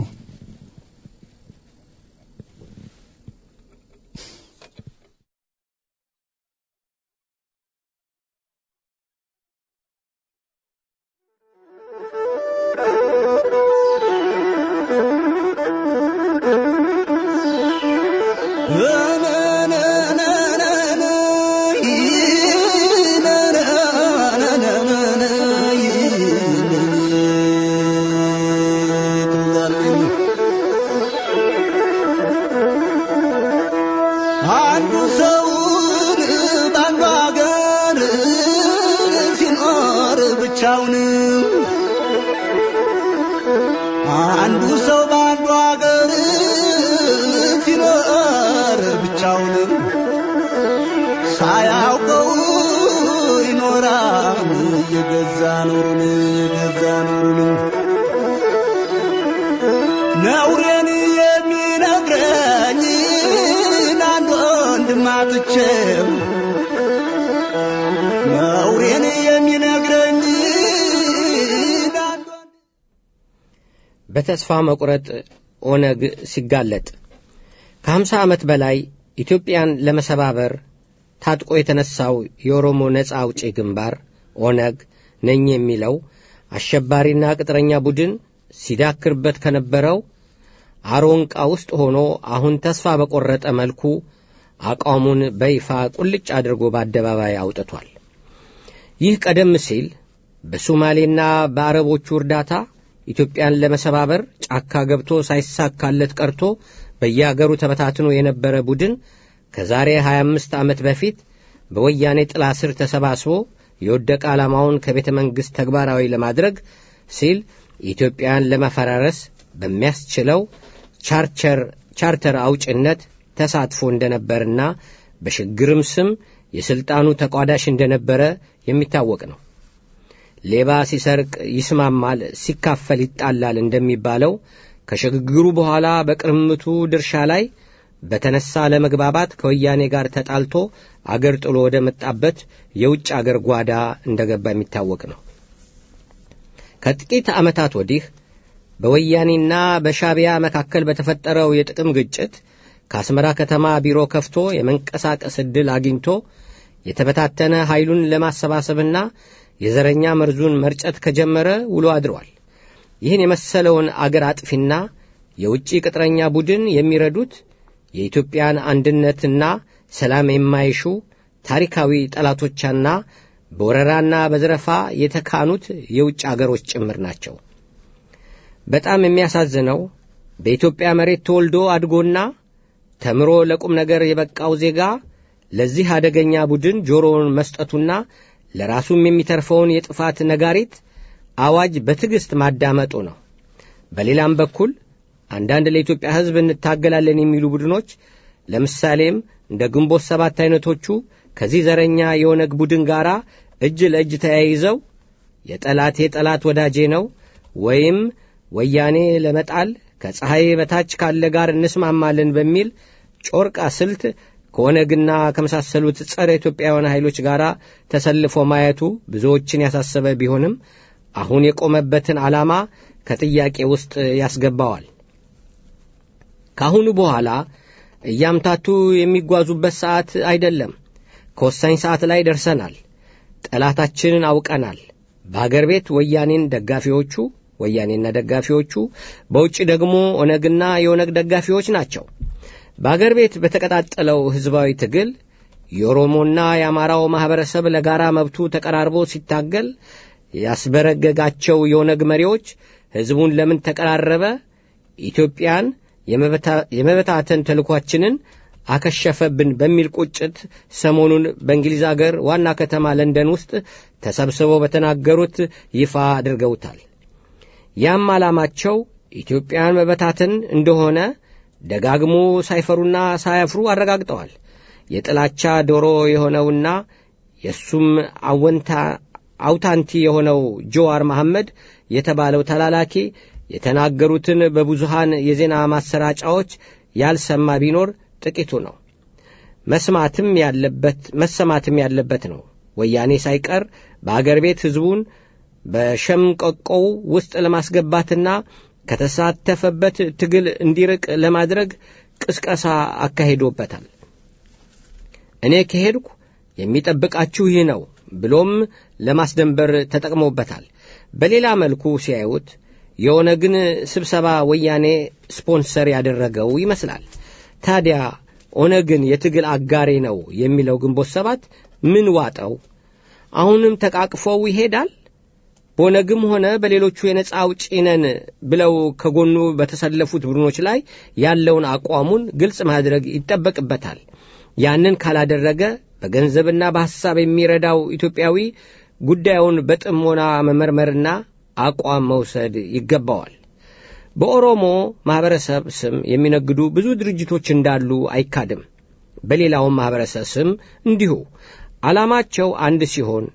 Speaker 6: አንዱ ሰውን በአንዱ ሀገር ሲኖር ብቻውን አንዱ ሰው በአንዱ ሀገር ሲኖር ብቻውን ሳያውቀው ይኖራል የገዛ ኑሩን የገዛ ኑሩን ነውሬን የሚነግረኝ አንድ ወንድም አጥቼው ነውሬን የሚነግረኝ አንድ ወንድም
Speaker 1: በተስፋ መቁረጥ ኦነግ ሲጋለጥ ከሀምሳ ዓመት በላይ ኢትዮጵያን ለመሰባበር ታጥቆ የተነሳው የኦሮሞ ነጻ አውጪ ግንባር ኦነግ ነኝ የሚለው አሸባሪና ቅጥረኛ ቡድን ሲዳክርበት ከነበረው አሮንቃ ውስጥ ሆኖ አሁን ተስፋ በቆረጠ መልኩ አቋሙን በይፋ ቁልጭ አድርጎ በአደባባይ አውጥቷል። ይህ ቀደም ሲል በሶማሌና በአረቦቹ እርዳታ ኢትዮጵያን ለመሰባበር ጫካ ገብቶ ሳይሳካለት ቀርቶ በየአገሩ ተበታትኖ የነበረ ቡድን ከዛሬ 25 ዓመት በፊት በወያኔ ጥላ ስር ተሰባስቦ የወደቀ ዓላማውን ከቤተ መንግሥት ተግባራዊ ለማድረግ ሲል ኢትዮጵያን ለመፈራረስ በሚያስችለው ቻርቸር ቻርተር አውጭነት ተሳትፎ እንደነበርና በሽግግርም ስም የሥልጣኑ ተቋዳሽ እንደነበረ የሚታወቅ ነው። ሌባ ሲሰርቅ ይስማማል፣ ሲካፈል ይጣላል እንደሚባለው ከሽግግሩ በኋላ በቅርምቱ ድርሻ ላይ በተነሳ ለመግባባት ከወያኔ ጋር ተጣልቶ አገር ጥሎ ወደ መጣበት የውጭ አገር ጓዳ እንደገባ የሚታወቅ ነው። ከጥቂት ዓመታት ወዲህ በወያኔና በሻቢያ መካከል በተፈጠረው የጥቅም ግጭት ከአስመራ ከተማ ቢሮ ከፍቶ የመንቀሳቀስ ዕድል አግኝቶ የተበታተነ ኃይሉን ለማሰባሰብና የዘረኛ መርዙን መርጨት ከጀመረ ውሎ አድሯል። ይህን የመሰለውን አገር አጥፊና የውጭ ቅጥረኛ ቡድን የሚረዱት የኢትዮጵያን አንድነትና ሰላም የማይሹ ታሪካዊ ጠላቶቻና በወረራና በዘረፋ የተካኑት የውጭ አገሮች ጭምር ናቸው። በጣም የሚያሳዝነው በኢትዮጵያ መሬት ተወልዶ አድጎና ተምሮ ለቁም ነገር የበቃው ዜጋ ለዚህ አደገኛ ቡድን ጆሮውን መስጠቱና ለራሱም የሚተርፈውን የጥፋት ነጋሪት አዋጅ በትዕግሥት ማዳመጡ ነው። በሌላም በኩል አንዳንድ ለኢትዮጵያ ሕዝብ እንታገላለን የሚሉ ቡድኖች ለምሳሌም እንደ ግንቦት ሰባት አይነቶቹ ከዚህ ዘረኛ የኦነግ ቡድን ጋር እጅ ለእጅ ተያይዘው የጠላቴ ጠላት ወዳጄ ነው፣ ወይም ወያኔ ለመጣል ከፀሐይ በታች ካለ ጋር እንስማማለን በሚል ጮርቃ ስልት ከኦነግና ከመሳሰሉት ጸረ ኢትዮጵያውያን ኃይሎች ጋር ተሰልፎ ማየቱ ብዙዎችን ያሳሰበ ቢሆንም አሁን የቆመበትን ዓላማ ከጥያቄ ውስጥ ያስገባዋል። ከአሁኑ በኋላ እያምታቱ የሚጓዙበት ሰዓት አይደለም። ከወሳኝ ሰዓት ላይ ደርሰናል። ጠላታችንን አውቀናል። በአገር ቤት ወያኔን ደጋፊዎቹ ወያኔና ደጋፊዎቹ፣ በውጭ ደግሞ ኦነግና የኦነግ ደጋፊዎች ናቸው። በአገር ቤት በተቀጣጠለው ሕዝባዊ ትግል የኦሮሞና የአማራው ማኅበረሰብ ለጋራ መብቱ ተቀራርቦ ሲታገል ያስበረገጋቸው የኦነግ መሪዎች ሕዝቡን ለምን ተቀራረበ፣ ኢትዮጵያን የመበታተን ተልኳችንን አከሸፈብን በሚል ቁጭት ሰሞኑን በእንግሊዝ አገር ዋና ከተማ ለንደን ውስጥ ተሰብስበው በተናገሩት ይፋ አድርገውታል። ያም ዓላማቸው ኢትዮጵያን መበታተን እንደሆነ ደጋግሞ ሳይፈሩና ሳያፍሩ አረጋግጠዋል። የጥላቻ ዶሮ የሆነውና የእሱም አወንታ አውታንቲ የሆነው ጆዋር መሐመድ የተባለው ተላላኪ የተናገሩትን በብዙሃን የዜና ማሰራጫዎች ያልሰማ ቢኖር ጥቂቱ ነው። መስማትም ያለበት መሰማትም ያለበት ነው። ወያኔ ሳይቀር በአገር ቤት ሕዝቡን በሸምቀቆው ውስጥ ለማስገባትና ከተሳተፈበት ትግል እንዲርቅ ለማድረግ ቅስቀሳ አካሂዶበታል። እኔ ከሄድኩ የሚጠብቃችሁ ይህ ነው ብሎም ለማስደንበር ተጠቅሞበታል። በሌላ መልኩ ሲያዩት የኦነግን ስብሰባ ወያኔ ስፖንሰር ያደረገው ይመስላል። ታዲያ ኦነግን የትግል አጋሬ ነው የሚለው ግንቦት ሰባት ምን ዋጠው? አሁንም ተቃቅፈው ይሄዳል? በኦነግም ሆነ በሌሎቹ የነጻ አውጪ ነን ብለው ከጎኑ በተሰለፉት ቡድኖች ላይ ያለውን አቋሙን ግልጽ ማድረግ ይጠበቅበታል። ያንን ካላደረገ በገንዘብና በሐሳብ የሚረዳው ኢትዮጵያዊ ጉዳዩን በጥሞና መመርመርና አቋም መውሰድ ይገባዋል። በኦሮሞ ማኅበረሰብ ስም የሚነግዱ ብዙ ድርጅቶች እንዳሉ አይካድም። በሌላውም ማኅበረሰብ ስም እንዲሁ ዓላማቸው አንድ ሲሆን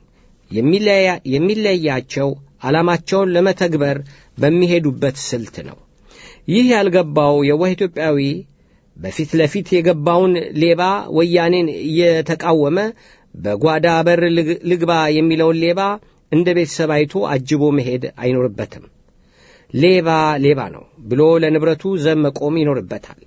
Speaker 1: የሚለያቸው ዓላማቸውን ለመተግበር በሚሄዱበት ስልት ነው። ይህ ያልገባው የዋህ ኢትዮጵያዊ በፊት ለፊት የገባውን ሌባ ወያኔን እየተቃወመ በጓዳ በር ልግባ የሚለውን ሌባ እንደ ቤተሰብ አይቶ አጅቦ መሄድ አይኖርበትም። ሌባ ሌባ ነው ብሎ ለንብረቱ ዘብ መቆም ይኖርበታል።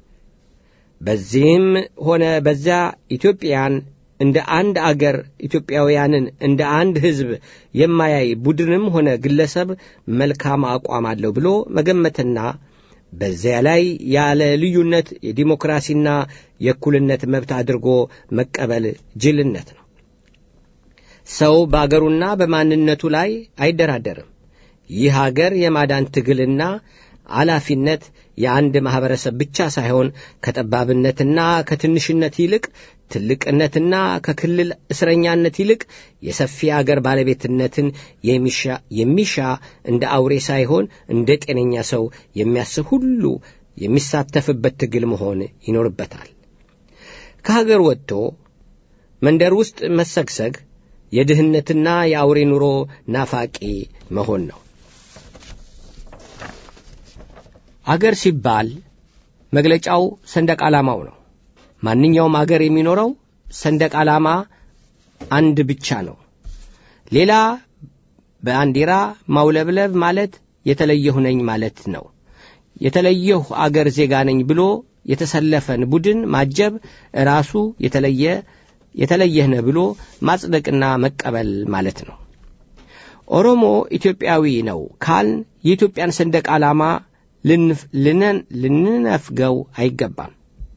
Speaker 1: በዚህም ሆነ በዚያ ኢትዮጵያን እንደ አንድ አገር ኢትዮጵያውያንን እንደ አንድ ሕዝብ የማያይ ቡድንም ሆነ ግለሰብ መልካም አቋም አለው ብሎ መገመትና በዚያ ላይ ያለ ልዩነት የዲሞክራሲና የእኩልነት መብት አድርጎ መቀበል ጅልነት ነው። ሰው በአገሩና በማንነቱ ላይ አይደራደርም። ይህ አገር የማዳን ትግልና ኃላፊነት የአንድ ማኅበረሰብ ብቻ ሳይሆን ከጠባብነትና ከትንሽነት ይልቅ ትልቅነትና ከክልል እስረኛነት ይልቅ የሰፊ አገር ባለቤትነትን የሚሻ እንደ አውሬ ሳይሆን እንደ ጤነኛ ሰው የሚያስብ ሁሉ የሚሳተፍበት ትግል መሆን ይኖርበታል። ከሀገር ወጥቶ መንደር ውስጥ መሰግሰግ የድህነትና የአውሬ ኑሮ ናፋቂ መሆን ነው። አገር ሲባል መግለጫው ሰንደቅ ዓላማው ነው። ማንኛውም አገር የሚኖረው ሰንደቅ ዓላማ አንድ ብቻ ነው። ሌላ በባንዲራ ማውለብለብ ማለት የተለየሁ ነኝ ማለት ነው። የተለየሁ አገር ዜጋ ነኝ ብሎ የተሰለፈን ቡድን ማጀብ ራሱ የተለየ የተለየህ ነህ ብሎ ማጽደቅና መቀበል ማለት ነው። ኦሮሞ ኢትዮጵያዊ ነው ካልን የኢትዮጵያን ሰንደቅ ዓላማ ልንነፍገው አይገባም።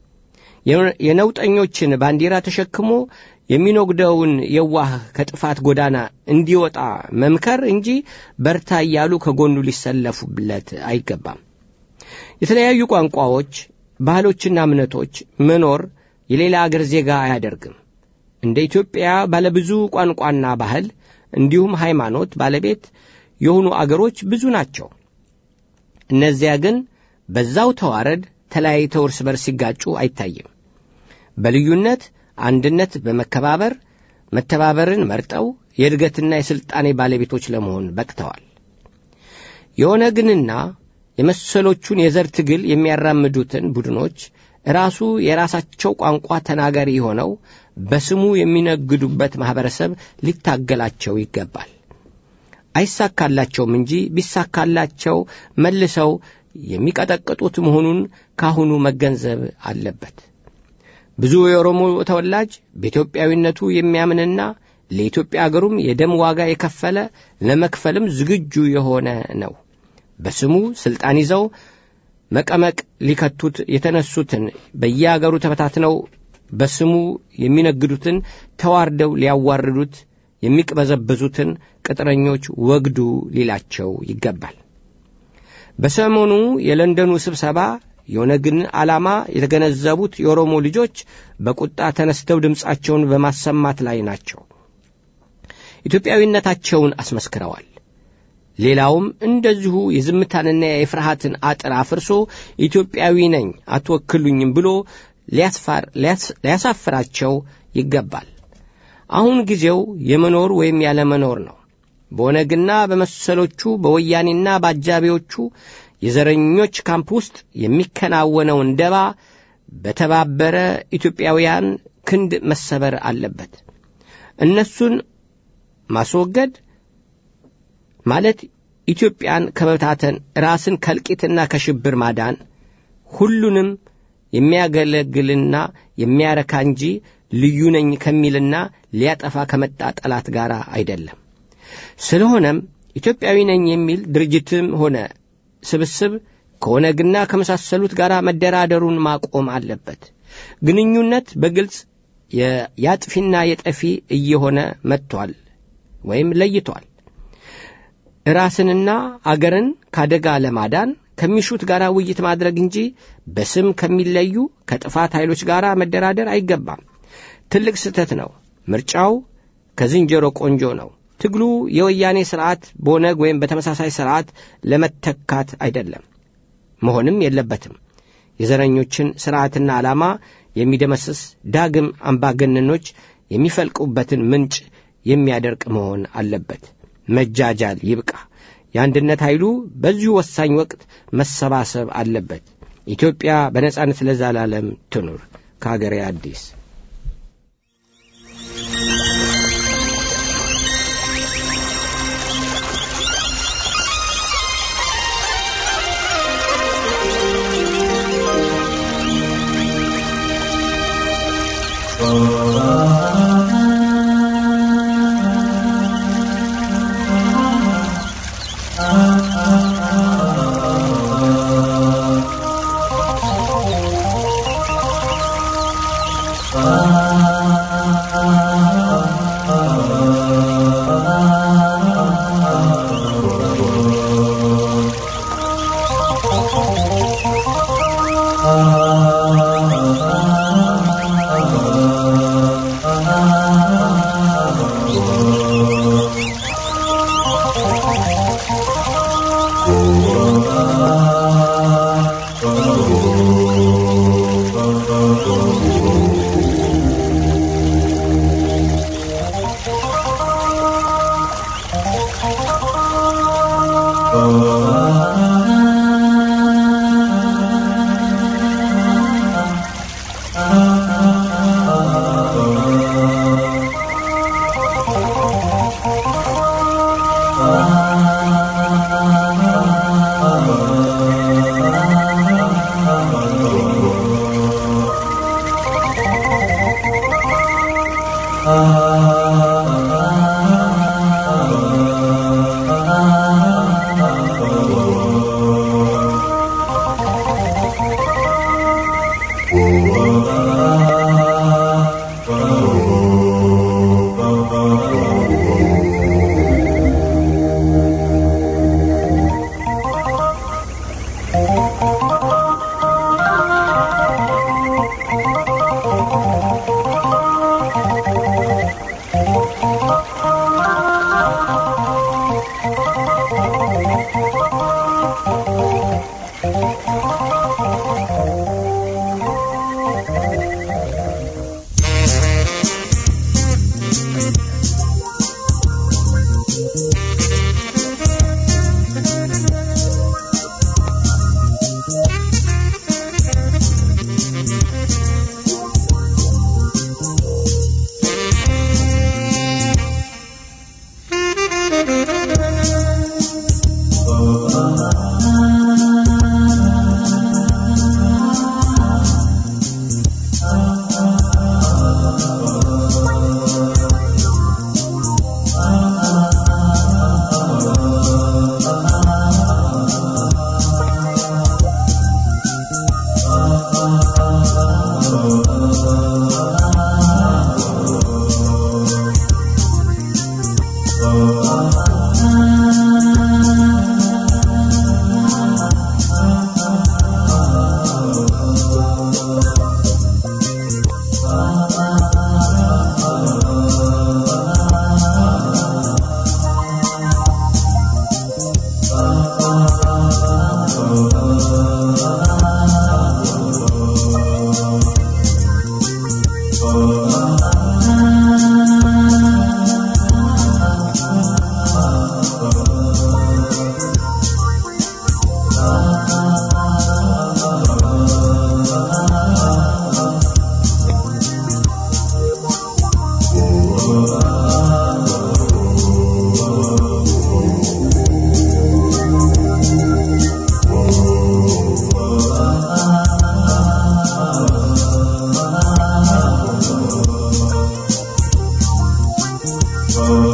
Speaker 1: የነውጠኞችን ባንዲራ ተሸክሞ የሚኖግደውን የዋህ ከጥፋት ጎዳና እንዲወጣ መምከር እንጂ በርታ እያሉ ከጎኑ ሊሰለፉለት አይገባም። የተለያዩ ቋንቋዎች፣ ባህሎችና እምነቶች መኖር የሌላ አገር ዜጋ አያደርግም። እንደ ኢትዮጵያ ባለብዙ ቋንቋና ባህል እንዲሁም ሃይማኖት ባለቤት የሆኑ አገሮች ብዙ ናቸው። እነዚያ ግን በዛው ተዋረድ ተለያይተው እርስ በርስ ሲጋጩ አይታይም። በልዩነት አንድነት በመከባበር መተባበርን መርጠው የእድገትና የሥልጣኔ ባለቤቶች ለመሆን በቅተዋል። የኦነግንና የመሰሎቹን የዘር ትግል የሚያራምዱትን ቡድኖች ራሱ የራሳቸው ቋንቋ ተናጋሪ ሆነው በስሙ የሚነግዱበት ማኅበረሰብ ሊታገላቸው ይገባል። አይሳካላቸውም እንጂ ቢሳካላቸው መልሰው የሚቀጠቅጡት መሆኑን ካሁኑ መገንዘብ አለበት። ብዙ የኦሮሞ ተወላጅ በኢትዮጵያዊነቱ የሚያምንና ለኢትዮጵያ አገሩም የደም ዋጋ የከፈለ ለመክፈልም ዝግጁ የሆነ ነው። በስሙ ሥልጣን ይዘው መቀመቅ ሊከቱት የተነሱትን በየአገሩ ተበታትነው በስሙ የሚነግዱትን ተዋርደው ሊያዋርዱት የሚቅበዘበዙትን ቅጥረኞች ወግዱ ሊላቸው ይገባል። በሰሞኑ የለንደኑ ስብሰባ የኦነግን ዓላማ የተገነዘቡት የኦሮሞ ልጆች በቁጣ ተነስተው ድምፃቸውን በማሰማት ላይ ናቸው። ኢትዮጵያዊነታቸውን አስመስክረዋል። ሌላውም እንደዚሁ የዝምታንና የፍርሃትን አጥር አፍርሶ ኢትዮጵያዊ ነኝ አትወክሉኝም ብሎ ሊያሳፍራቸው ይገባል። አሁን ጊዜው የመኖር ወይም ያለመኖር ነው። በኦነግና በመሰሎቹ በወያኔና በአጃቢዎቹ የዘረኞች ካምፕ ውስጥ የሚከናወነውን ደባ በተባበረ ኢትዮጵያውያን ክንድ መሰበር አለበት። እነሱን ማስወገድ ማለት ኢትዮጵያን ከመብታተን ራስን ከልቂትና ከሽብር ማዳን ሁሉንም የሚያገለግልና የሚያረካ እንጂ ልዩ ነኝ ከሚልና ሊያጠፋ ከመጣ ጠላት ጋር አይደለም። ስለሆነም ኢትዮጵያዊ ነኝ የሚል ድርጅትም ሆነ ስብስብ ከኦነግና ከመሳሰሉት ጋር መደራደሩን ማቆም አለበት። ግንኙነት በግልጽ የአጥፊና የጠፊ እየሆነ መጥቷል ወይም ለይቷል። ራስንና አገርን ካደጋ ለማዳን ከሚሹት ጋር ውይይት ማድረግ እንጂ በስም ከሚለዩ ከጥፋት ኃይሎች ጋር መደራደር አይገባም። ትልቅ ስህተት ነው። ምርጫው ከዝንጀሮ ቆንጆ ነው። ትግሉ የወያኔ ሥርዓት በኦነግ ወይም በተመሳሳይ ሥርዓት ለመተካት አይደለም፣ መሆንም የለበትም። የዘረኞችን ሥርዓትና ዓላማ የሚደመስስ ዳግም አምባገነኖች የሚፈልቁበትን ምንጭ የሚያደርቅ መሆን አለበት። መጃጃል ይብቃ። የአንድነት ኃይሉ በዚሁ ወሳኝ ወቅት መሰባሰብ አለበት። ኢትዮጵያ በነጻነት ለዘላለም ትኑር። ከአገሬ አዲስ
Speaker 6: Ah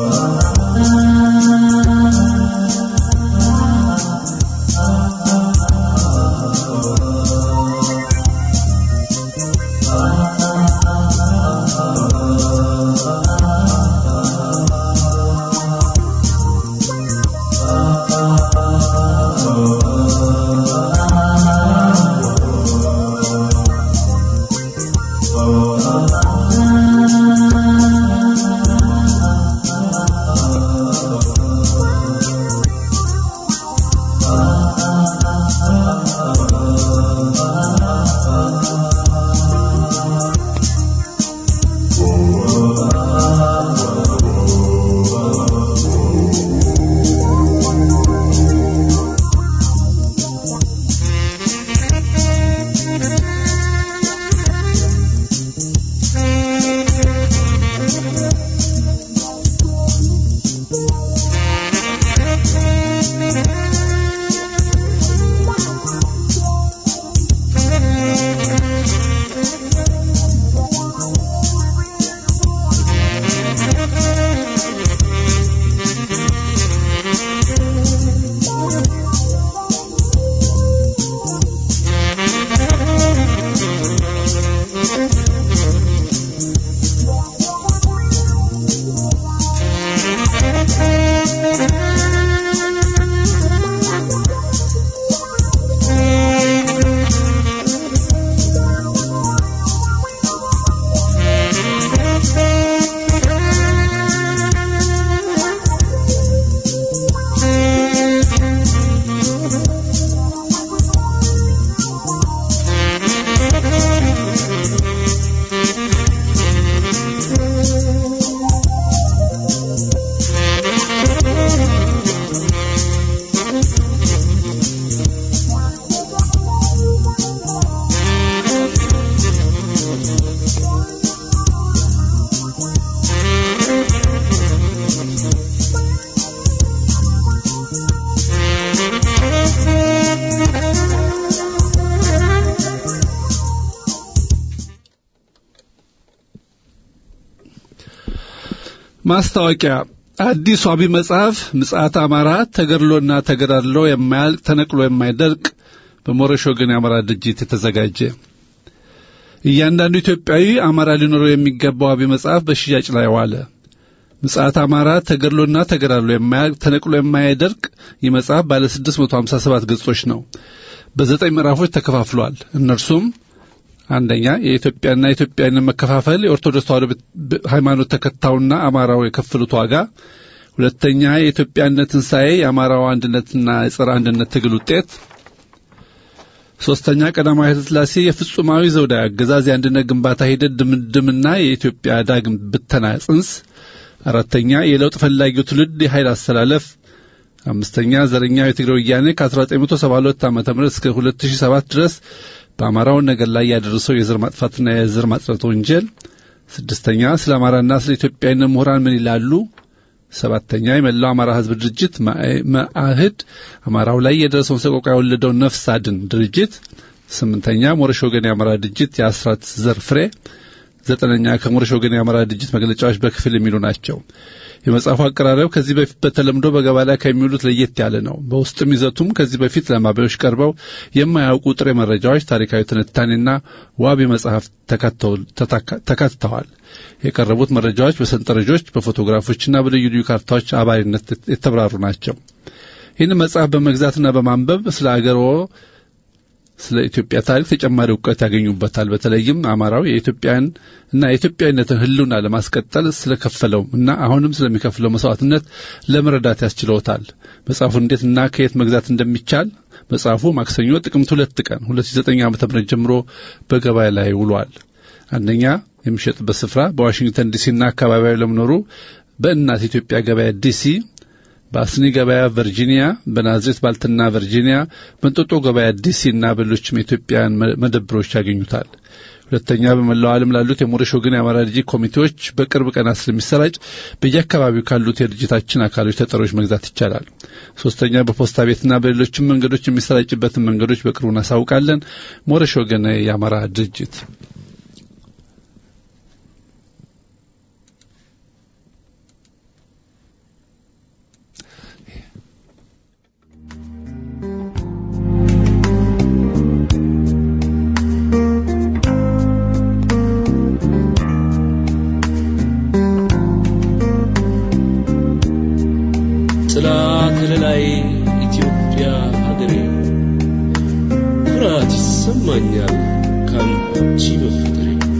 Speaker 3: ማስታወቂያ አዲሱ አብይ መጽሐፍ ምጽአት አማራ ተገድሎና ተገዳድሎ የማያልቅ ተነቅሎ የማይደርቅ በሞረሽ ወገን የአማራ ድርጅት የተዘጋጀ እያንዳንዱ ኢትዮጵያዊ አማራ ሊኖረው የሚገባው አብይ መጽሐፍ በሽያጭ ላይ ዋለ። ምጽአት አማራ ተገድሎና ተገዳድሎ የማያልቅ ተነቅሎ የማይደርቅ ይህ መጽሐፍ ባለ 657 ገጾች ነው። በዘጠኝ ምዕራፎች ተከፋፍሏል። እነርሱም አንደኛ የኢትዮጵያና የኢትዮጵያዊነት መከፋፈል የኦርቶዶክስ ተዋሕዶ ሃይማኖት ተከታዩና አማራው የከፈሉት ዋጋ፣ ሁለተኛ የኢትዮጵያነት ትንሣኤ የአማራው አንድነትና የጸረ አንድነት ትግል ውጤት፣ ሶስተኛ ቀዳማዊ ኃይለ ሥላሴ የፍጹማዊ ዘውዳዊ አገዛዝ የአንድነት ግንባታ ሂደት ድምድምና የኢትዮጵያ ዳግም ብተና ጽንስ፣ አራተኛ የለውጥ ፈላጊው ትውልድ የኃይል አስተላለፍ፣ አምስተኛ ዘረኛው የትግራይ ወያኔ ከ1972 ዓ ም እስከ 2007 ድረስ በአማራው ነገር ላይ ያደረሰው የዘር ማጥፋትና የዘር ማጽዳት ወንጀል፣ ስድስተኛ ስለ አማራና ስለ ኢትዮጵያዊነት ምሁራን ምን ይላሉ፣ ሰባተኛ የመላው አማራ ሕዝብ ድርጅት መአህድ አማራው ላይ የደረሰውን ሰቆቃ የወለደው ነፍስ አድን ድርጅት፣ ስምንተኛ ሞረሽ ወገን የአማራ ድርጅት የአስራት ዘር ፍሬ፣ ዘጠነኛ ከሞረሽ ወገን የአማራ ድርጅት መግለጫዎች በክፍል የሚሉ ናቸው። የመጽሐፉ አቀራረብ ከዚህ በፊት በተለምዶ በገበያ ላይ ከሚውሉት ለየት ያለ ነው። በውስጥም ይዘቱም ከዚህ በፊት ለማቢያዎች ቀርበው የማያውቁ ጥሬ መረጃዎች፣ ታሪካዊ ትንታኔና ዋቢ መጽሐፍ ተካትተዋል። የቀረቡት መረጃዎች በሰንጠረዦች በፎቶግራፎችና በልዩ ልዩ ካርታዎች አባሪነት የተብራሩ ናቸው። ይህን መጽሐፍ በመግዛትና በማንበብ ስለ አገሮ ስለ ኢትዮጵያ ታሪክ ተጨማሪ እውቀት ያገኙበታል። በተለይም አማራው የኢትዮጵያን እና የኢትዮጵያዊነትን ሕልውና ለማስቀጠል ስለከፈለው እና አሁንም ስለሚከፍለው መስዋዕትነት ለመረዳት ያስችለውታል። መጽሐፉ እንዴት እና ከየት መግዛት እንደሚቻል መጽሐፉ ማክሰኞ ጥቅምት ሁለት ቀን 2009 ዓ.ም ጀምሮ በገበያ ላይ ውሏል። አንደኛ የሚሸጥበት ስፍራ በዋሽንግተን ዲሲና አካባቢያዊ ለሚኖሩ በእናት ኢትዮጵያ ገበያ ዲሲ በአስኒ ገበያ ቨርጂኒያ፣ በናዝሬት ባልትና ቨርጂኒያ፣ በእንጦጦ ገበያ ዲሲ እና በሌሎችም የኢትዮጵያን መደብሮች ያገኙታል። ሁለተኛ በመላው ዓለም ላሉት የሞረሽ ወገን የአማራ ድርጅት ኮሚቴዎች በቅርብ ቀናት ስለሚሰራጭ በየአካባቢው ካሉት የድርጅታችን አካሎች ተጠሪዎች መግዛት ይቻላል። ሶስተኛ በፖስታ ቤትና በሌሎችም መንገዶች የሚሰራጭበትን መንገዶች በቅርቡ እናሳውቃለን። ሞረሽ ወገን የአማራ ድርጅት
Speaker 7: ጥላ ከለላይ ኢትዮጵያ ሀገሬ ኩራት ይሰማኛል ካንቺ በፍቅሬ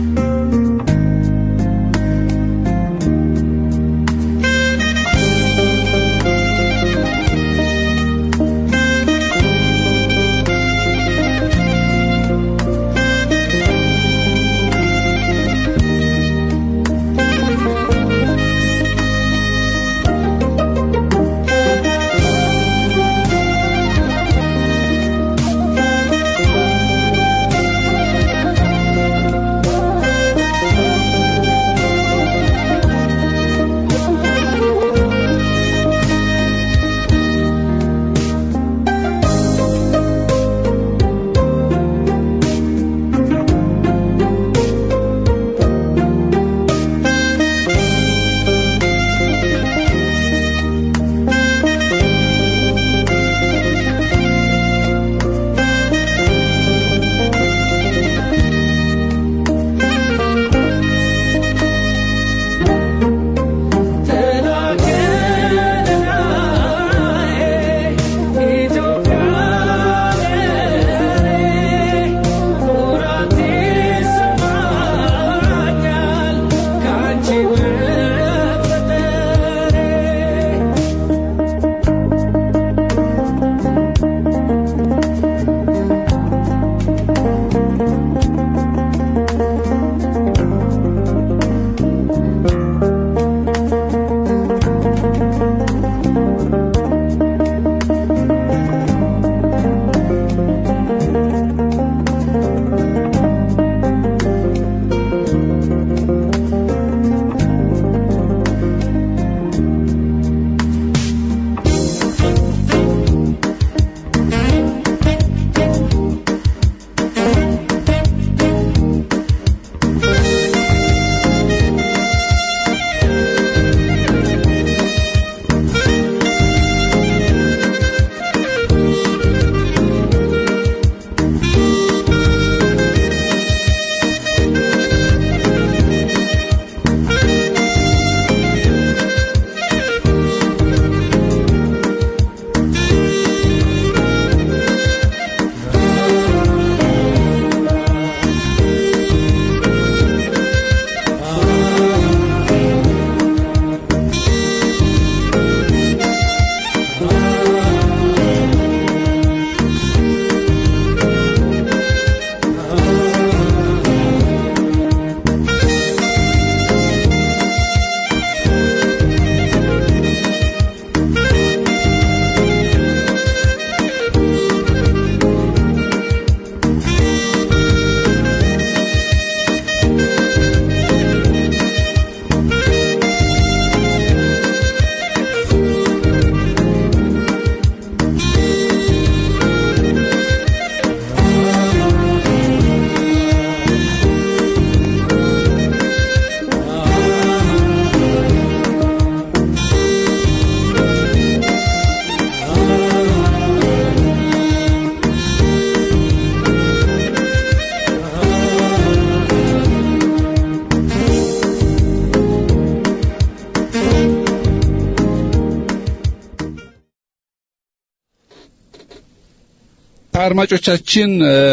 Speaker 3: አድማጮቻችን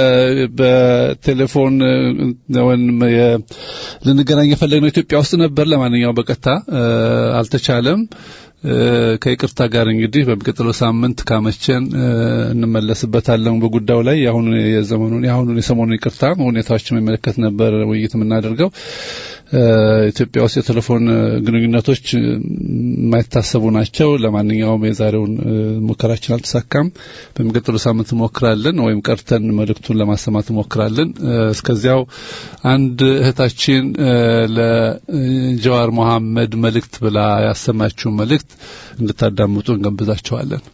Speaker 3: በቴሌፎን ወይም ልንገናኝ የፈለግነው ኢትዮጵያ ውስጥ ነበር። ለማንኛውም በቀጥታ አልተቻለም። ከይቅርታ ጋር እንግዲህ በሚቀጥለው ሳምንት ካመቸን እንመለስበታለን በጉዳዩ ላይ የአሁኑ የዘመኑን የአሁኑን የሰሞኑን ይቅርታ ሁኔታዎችን የሚመለከት ነበር ውይይት የምናደርገው። ኢትዮጵያ ውስጥ የቴሌፎን ግንኙነቶች የማይታሰቡ ናቸው። ለማንኛውም የዛሬውን ሙከራችን አልተሳካም። በሚቀጥለው ሳምንት እንሞክራለን፣ ወይም ቀርተን መልእክቱን ለማሰማት እንሞክራለን። እስከዚያው አንድ እህታችን ለጀዋር መሐመድ መልእክት ብላ ያሰማችውን መልእክት እንድታዳምጡ እንጋብዛቸዋለን።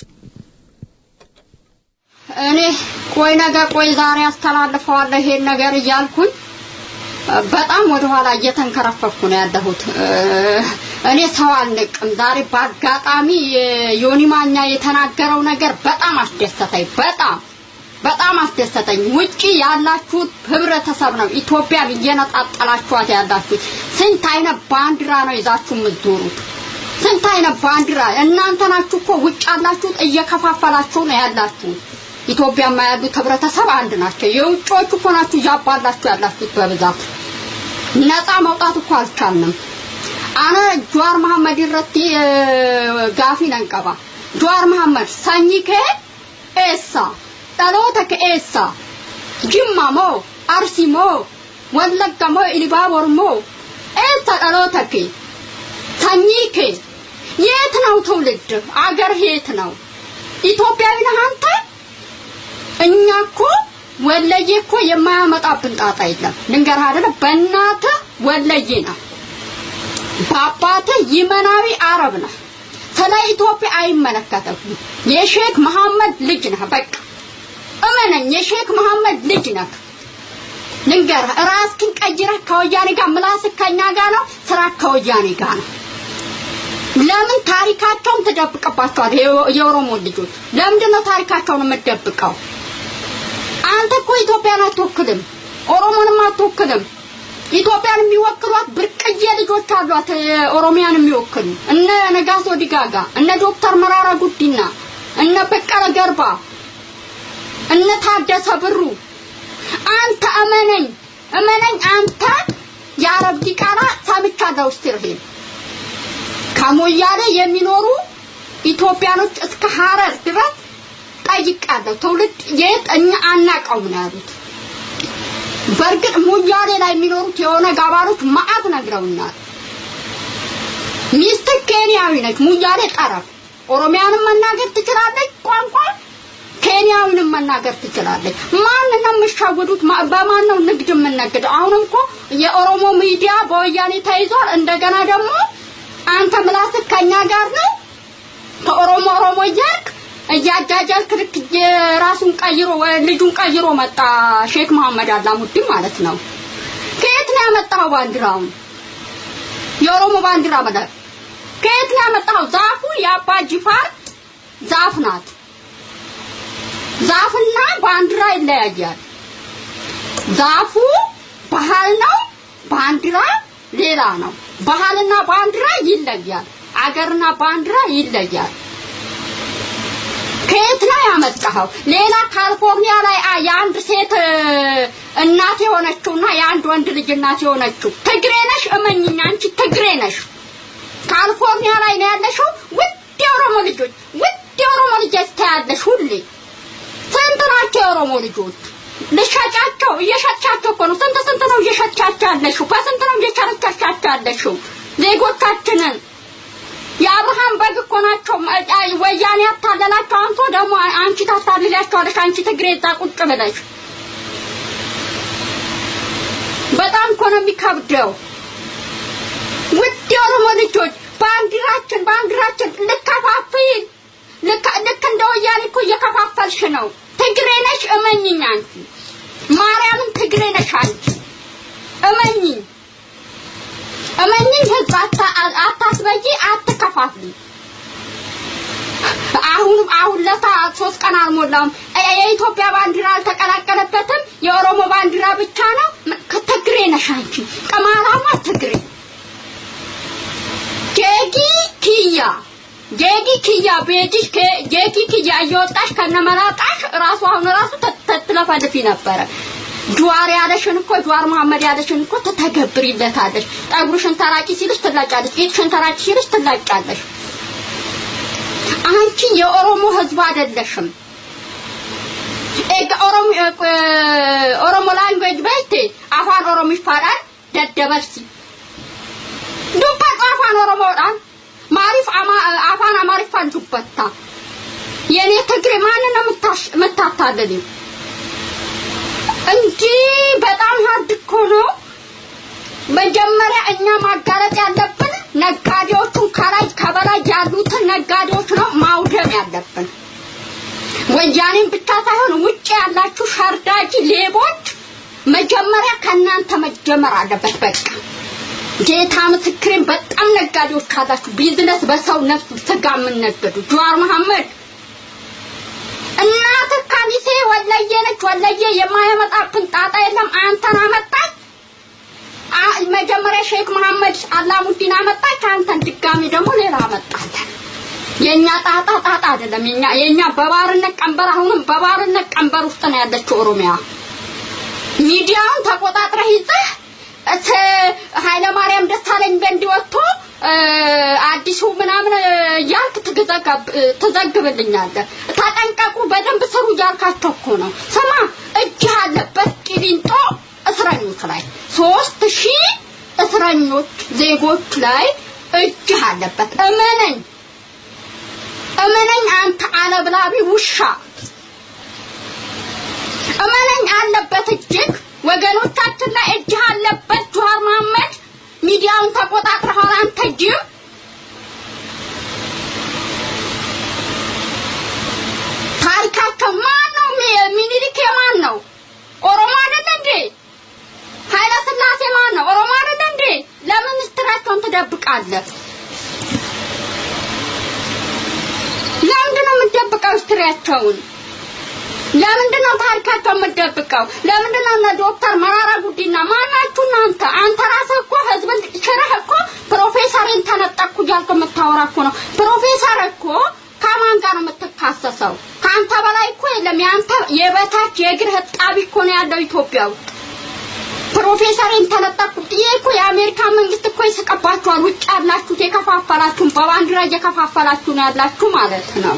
Speaker 8: እኔ ቆይ ነገ ቆይ ዛሬ አስተላልፈዋለሁ ይሄን ነገር እያልኩኝ በጣም ወደ ኋላ እየተንከረፈኩ ነው ያለሁት። እኔ ሰው አልንቅም። ዛሬ በአጋጣሚ ዮኒ ማኛ የተናገረው ነገር በጣም አስደሰተኝ። በጣም በጣም አስደሰተኝ። ውጪ ያላችሁት ህብረተሰብ ነው ኢትዮጵያን እየነጣጠላችኋት ያላችሁት። ስንት አይነት ባንዲራ ነው ይዛችሁ የምትዞሩት? ስንት አይነት ባንዲራ እናንተ ናችሁ እኮ ውጭ ያላችሁት እየከፋፈላችሁ ነው ያላችሁ። ኢትዮጵያማ ያሉት ህብረተሰብ አንድ ናቸው። የውጮቹ እኮ ናችሁ እያባላችሁ ያላችሁት በብዛት ነፃ መውጣት እኮ አልቻልንም። አነ ጀዋር መሐመድ ይረቲ ጋፊ ነንቀባ ጀዋር መሐመድ ሰኚ ከ ኤሳ ጠሎተ ከኤሳ ጅማ ሞ አርሲ ሞ ወለጋ ሞ ኢሊባቦር ሞ ኤሳ ጠሎተ ከ ሰኚ ከ የት ነው ትውልድ አገር የት ነው ኢትዮጵያዊ ነህ አንተ እኛ እኮ ወለየ እኮ የማያመጣብን ጣጣ የለም ልንገርህ አይደለ በእናትህ ወለየ ነው በአባትህ ይመናዊ አረብ ነህ ስለ ኢትዮጵያ አይመለከትም የሼክ መሐመድ ልጅ ነህ በቃ እመነኝ የሼክ መሐመድ ልጅ ነህ ልንገርህ ራስህን ቀይረህ ከወያኔ ጋር ምላስህ ከኛ ጋር ነው ስራ ከወያኔ ጋር ነው ለምን ታሪካቸውን ትደብቅባቸዋል የኦሮሞ ልጆች ለምንድን ነው ታሪካቸውን የምትደብቀው አንተ እኮ ኢትዮጵያን አትወክልም ኦሮሞንም አትወክልም ኢትዮጵያን የሚወክሏት ብርቅዬ ልጆች አሏት ኦሮሚያን የሚወክሉ እነ ነጋሶ ዲጋጋ እነ ዶክተር መራራ ጉዲና እነ በቀለ ገርባ እነ ታደሰ ብሩ አንተ እመነኝ እመነኝ አንተ የአረብ ዲቃላ ሰምቻለሁ ስትርሄል ከሞያሌ የሚኖሩ ኢትዮጵያኖች እስከ ሀረር ድረስ ጠይቃለሁ ትውልድ የት እኛ አናቀውም ነው ያሉት በእርግጥ ሙያሌ ላይ የሚኖሩት የሆነ ጋባሮች ማአት ነግረውናል ሚስት ኬንያዊ ነች ሙያሌ ጠረፍ ኦሮሚያንም መናገር ትችላለች ቋንቋ ኬንያዊንም መናገር ትችላለች ማን ነው የምሻወዱት በማን ነው ንግድ የምነግደው አሁንም እኮ የኦሮሞ ሚዲያ በወያኔ ተይዟል እንደገና ደግሞ አንተ ምላስህ ከኛ ጋር ነው ከኦሮሞ ኦሮሞ እያልክ እያጃጃልክ ልክ የራሱን ቀይሮ ልጁን ቀይሮ መጣ ሼክ መሐመድ አላሙዲን ማለት ነው ከየት ነው ያመጣው ባንዲራውን የኦሮሞ ባንዲራ ማለት ከየት ነው ያመጣው ዛፉ የአባ ጅፋር ዛፍ ናት ዛፍና ባንዲራ ይለያያል ዛፉ ባህል ነው ባንዲራ ሌላ ነው ባህልና ባንዲራ ይለያል አገርና ባንዲራ ይለያል ከየት ነው ያመጣኸው ሌላ ካሊፎርኒያ ላይ የአንድ ሴት እናት የሆነችውና የአንድ ወንድ ልጅ እናት የሆነችው ትግሬ ነሽ እመኝኝ አንቺ ትግሬ ነሽ ካሊፎርኒያ ላይ ነው ያለሽው ውድ የኦሮሞ ልጆች ውድ የኦሮሞ ልጆች ታያለሽ ሁሌ ስንት ናቸው የኦሮሞ ልጆች ልሸጫቸው እየሸጫቸው እኮ ነው ስንት ስንት ነው እየሸጫቸው ያለሽው በስንት ነው እየቸረቻቻቸው ያለሽው ዜጎቻችንን የአብርሃም በግ እኮ ናቸው ወያኔ ያታለላቸው አንቶ ደግሞ አንቺ ታታልላቸዋለሽ አንቺ ትግሬ እዛ ቁጭ ብለሽ በጣም እኮ ነው የሚከብደው ውድ የኦሮሞ ልጆች ባንዲራችን ባንዲራችን ልከፋፍል ልክ እንደ ወያኔ እኮ እየከፋፈልሽ ነው ትግሬ ነሽ እመኝኝ አንቺ ማርያምን ትግሬ ነሽ አንቺ እመኝኝ እመኝኝ ህዝብ አታስበይ አትከፋፍሊ አሁን አሁን ለታ ሶስት ቀን አልሞላውም የኢትዮጵያ ባንዲራ አልተቀላቀለበትም የኦሮሞ ባንዲራ ብቻ ነው ትግሬ ነሽ አንቺ ቅማላማ ትግሬ ጌጊ ኪያ ጌጊ ኪያ ቤጅሽ ጌጊ ኪያ እየወጣሽ ከነመላጣሽ ራሱ አሁን ራሱ ትለፈልፊ ነበረ ጁዋር ያለሽን እኮ ጁዋር መሐመድ ያለሽን እኮ ተተገብሪለታለሽ ጠጉርሽን ተራቂ ሲልሽ ትላጫለሽ ጌጥሽን ተራቂ ሲልሽ ትላጫለሽ አንቺ የኦሮሞ ህዝብ አይደለሽም ኦሮሞ ኦሮሞ ላንጉዌጅ በይቴ አፋን ኦሮሚፋadhaan daddabarsi dubbatu afaan oromoodhaan maaliif afaan amaariffaan dubbatta የኔ ትግሬ ማንን ነው የምታታልልኝ እንጂ በጣም ሀርድ እኮ ነው መጀመሪያ እኛ ማጋለጥ ያለብን ነጋዴዎቹን ከላይ ከበላይ ያሉትን ነጋዴዎች ነው ማውደም ያለብን ወያኔን ብቻ ሳይሆን ውጭ ያላችሁ ሸርዳጂ ሌቦች መጀመሪያ ከእናንተ መጀመር አለበት በቃ ጌታ ምስክሬን በጣም ነጋዴዎች ካላችሁ ቢዝነስ በሰው ነፍስ ስጋ የምነገዱ ጀዋር መሐመድ እናትህ ከሚሴ ወለየ ነች ወለየ የማያመጣብን ጣጣ የለም አንተን አመጣች መጀመሪያ ሼክ መሐመድ አላሙዲን አመጣች አንተን ድጋሚ ደግሞ ሌላ የኛ ጣጣ ጣጣ አይደለም። የኛ የኛ በባርነት ቀንበር አሁንም በባርነት ቀንበር ውስጥ ነው ያለችው ኦሮሚያ። ሚዲያውን ተቆጣጥረህ ይዘህ እተ ኃይለማርያም ደሳለኝ በንዲ ወጥቶ እ፣ አዲሱ ምናምን እያልክ ትገዘጋብ- ትዘግብልኛለህ። ተጠንቀቁ፣ በደንብ ስሩ እያልካቸው እኮ ነው። ስማ፣ እጅ ያለበት ቂሊንጦ እስረኞች ላይ ሶስት ሺህ እስረኞች ዜጎች ላይ እጅ አለበት። እመነኝ እመነኝ አንተ አለብላቢ ውሻ እመነኝ አለበት እጅግ ወገኖቻችን ላይ እጅህ አለበት ጀዋር መሐመድ ሚዲያውን ተቆጣጥረሃል አንተ ጅብ ታሪካቸው ማን ነው ሚ- ሚኒሊክ የማን ነው ኦሮሞ አይደለ እንዴ ኃይለ ስላሴ ማን ነው ኦሮሞ አይደለ እንዴ ለምን ምስጢራቸውን ትደብቃለህ ለምንድን ነው የምትደብቀው ሂስትሪያቸውን? ለምንድን ነው ታሪካቸው የምትደብቀው? ለምንድን ነው እነ ዶክተር መራራ ጉዲና ማናችሁ እናንተ? አንተ ራስህ እኮ ህዝብን ሽረህ እኮ ፕሮፌሰርን ተነጠቅኩ እያልክ የምታወራ እኮ ነው። ፕሮፌሰር እኮ ከማን ጋር ነው የምትካሰሰው? ከአንተ በላይ እኮ የለም። የአንተ የበታች የእግር ህጣቢ እኮ ነው ያለው ኢትዮጵያ ውስጥ። ፕሮፌሰርን ተነጠቅኩት። ይሄ እኮ የአሜሪካ መንግስት እኮ ይስቀባችኋል። ውጭ ያላችሁት የከፋፈላችሁን በባንዲራ እየከፋፈላችሁ ነው ያላችሁ ማለት ነው።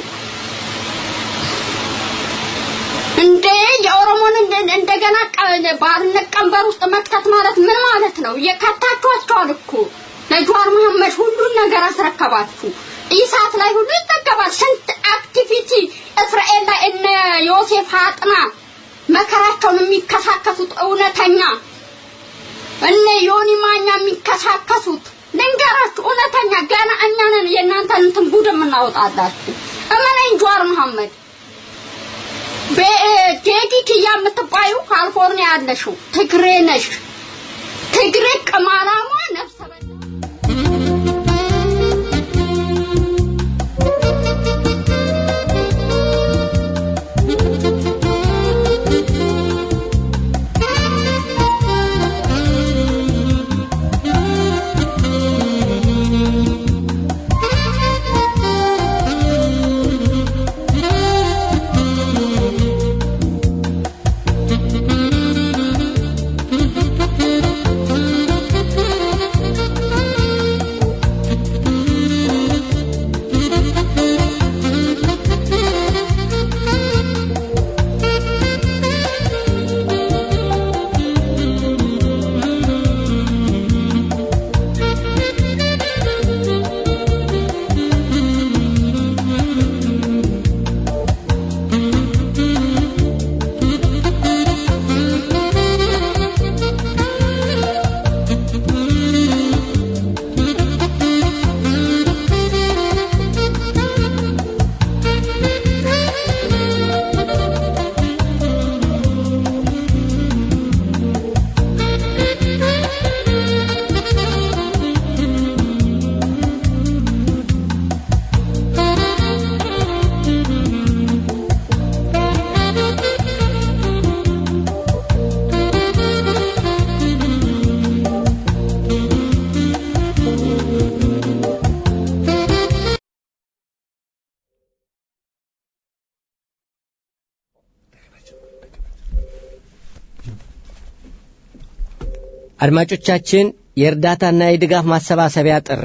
Speaker 8: እንዴ የኦሮሞን እንደ- እንደገና ቀ- ባርነት ቀንበር ውስጥ መክተት ማለት ምን ማለት ነው? እየከታችኋቸዋል እኮ ለጀዋር መሐመድ ሁሉን ነገር አስረከባችሁ። ኢሳት ላይ ሁሉ ይጠቀማል። ስንት አክቲቪቲ እስራኤል ላይ እነ ዮሴፍ አጥና መከራቸውን የሚከሳከሱት እውነተኛ እነ ዮኒ ማኛ የሚከሳከሱት ልንገራችሁ፣ እውነተኛ ገና እኛ ነን የእናንተን እንትን ጉድ የምናወጣላችሁ። እመነኝ ጀዋር መሐመድ በጄዲ ኪያ የምትባዩ ካሊፎርኒያ ያለሽው ትግሬ ነሽ። ትግሬ ቅማላሟ ነፍሰ በላ
Speaker 1: አድማጮቻችን የእርዳታና የድጋፍ ማሰባሰቢያ ጥሪ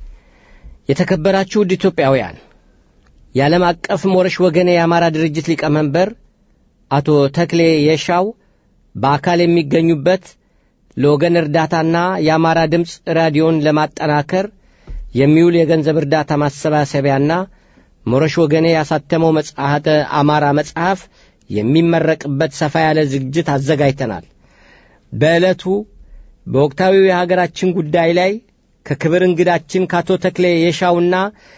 Speaker 1: የተከበራችሁ ውድ ኢትዮጵያውያን የዓለም አቀፍ ሞረሽ ወገኔ የአማራ ድርጅት ሊቀመንበር አቶ ተክሌ የሻው በአካል የሚገኙበት ለወገን እርዳታና የአማራ ድምፅ ራዲዮን ለማጠናከር የሚውል የገንዘብ እርዳታ ማሰባሰቢያና ሞረሽ ወገኔ ያሳተመው መጽሐተ አማራ መጽሐፍ የሚመረቅበት ሰፋ ያለ ዝግጅት አዘጋጅተናል። በዕለቱ በወቅታዊው የሀገራችን ጉዳይ ላይ ከክብር እንግዳችን ከአቶ ተክሌ የሻውና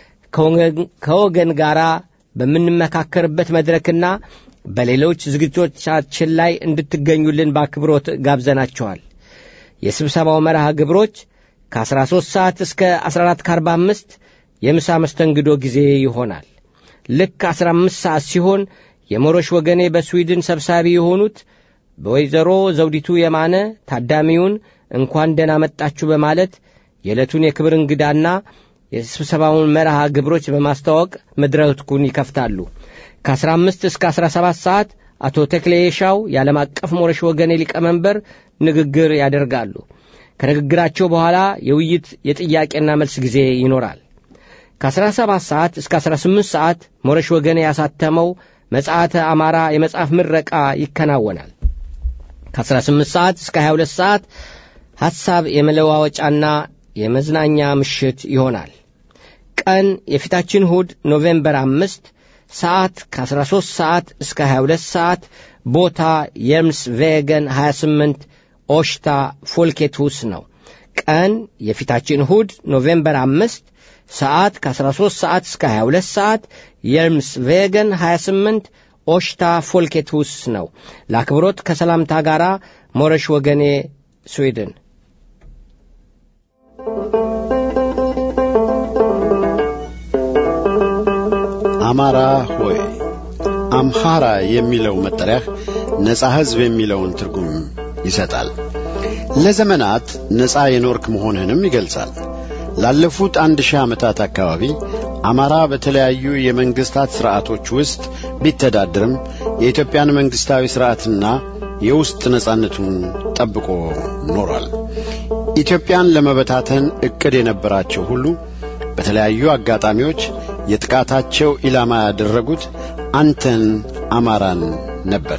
Speaker 1: ከወገን ጋር በምንመካከርበት መድረክና በሌሎች ዝግጅቶቻችን ላይ እንድትገኙልን በአክብሮት ጋብዘናቸዋል። የስብሰባው መርሃ ግብሮች ከ13 ሰዓት እስከ 14 ከ45 የምሳ መስተንግዶ ጊዜ ይሆናል። ልክ 15 ሰዓት ሲሆን የሞሮሽ ወገኔ በስዊድን ሰብሳቢ የሆኑት በወይዘሮ ዘውዲቱ የማነ ታዳሚውን እንኳን ደህና መጣችሁ በማለት የዕለቱን የክብር እንግዳና የስብሰባውን መርሃ ግብሮች በማስተዋወቅ መድረኩን ይከፍታሉ። ከ15 እስከ 17 ሰዓት አቶ ተክሌ የሻው የዓለም አቀፍ ሞረሽ ወገኔ ሊቀመንበር ንግግር ያደርጋሉ። ከንግግራቸው በኋላ የውይይት የጥያቄና መልስ ጊዜ ይኖራል። ከ17 ሰዓት እስከ 18 ሰዓት ሞረሽ ወገኔ ያሳተመው መጽሐተ አማራ የመጽሐፍ ምረቃ ይከናወናል። ከ18 ሰዓት እስከ 22 ሰዓት ሐሳብ የመለዋወጫና የመዝናኛ ምሽት ይሆናል። ቀን የፊታችን እሁድ ኖቬምበር አምስት ሰዓት ከ13 ሰዓት እስከ 22 ሰዓት ቦታ የርምስ ቬገን 28 ኦሽታ ፎልኬትሁስ ነው። ቀን የፊታችን እሁድ ኖቬምበር አምስት ሰዓት ከ13 ሰዓት እስከ 22 ሰዓት የርምስ ቬገን 28 ኦሽታ ፎልኬትሁስ ነው። ለአክብሮት ከሰላምታ ጋር ሞረሽ ወገኔ ስዊድን።
Speaker 9: አማራ ሆይ አምሃራ የሚለው መጠሪያህ ነጻ ሕዝብ የሚለውን ትርጉም ይሰጣል። ለዘመናት ነጻ የኖርክ መሆንህንም ይገልጻል። ላለፉት አንድ ሺህ ዓመታት አካባቢ አማራ በተለያዩ የመንግሥታት ሥርዓቶች ውስጥ ቢተዳድርም የኢትዮጵያን መንግሥታዊ ሥርዓትና የውስጥ ነጻነቱን ጠብቆ ኖሯል። ኢትዮጵያን ለመበታተን ዕቅድ የነበራቸው ሁሉ በተለያዩ አጋጣሚዎች የጥቃታቸው ኢላማ ያደረጉት አንተን አማራን ነበር።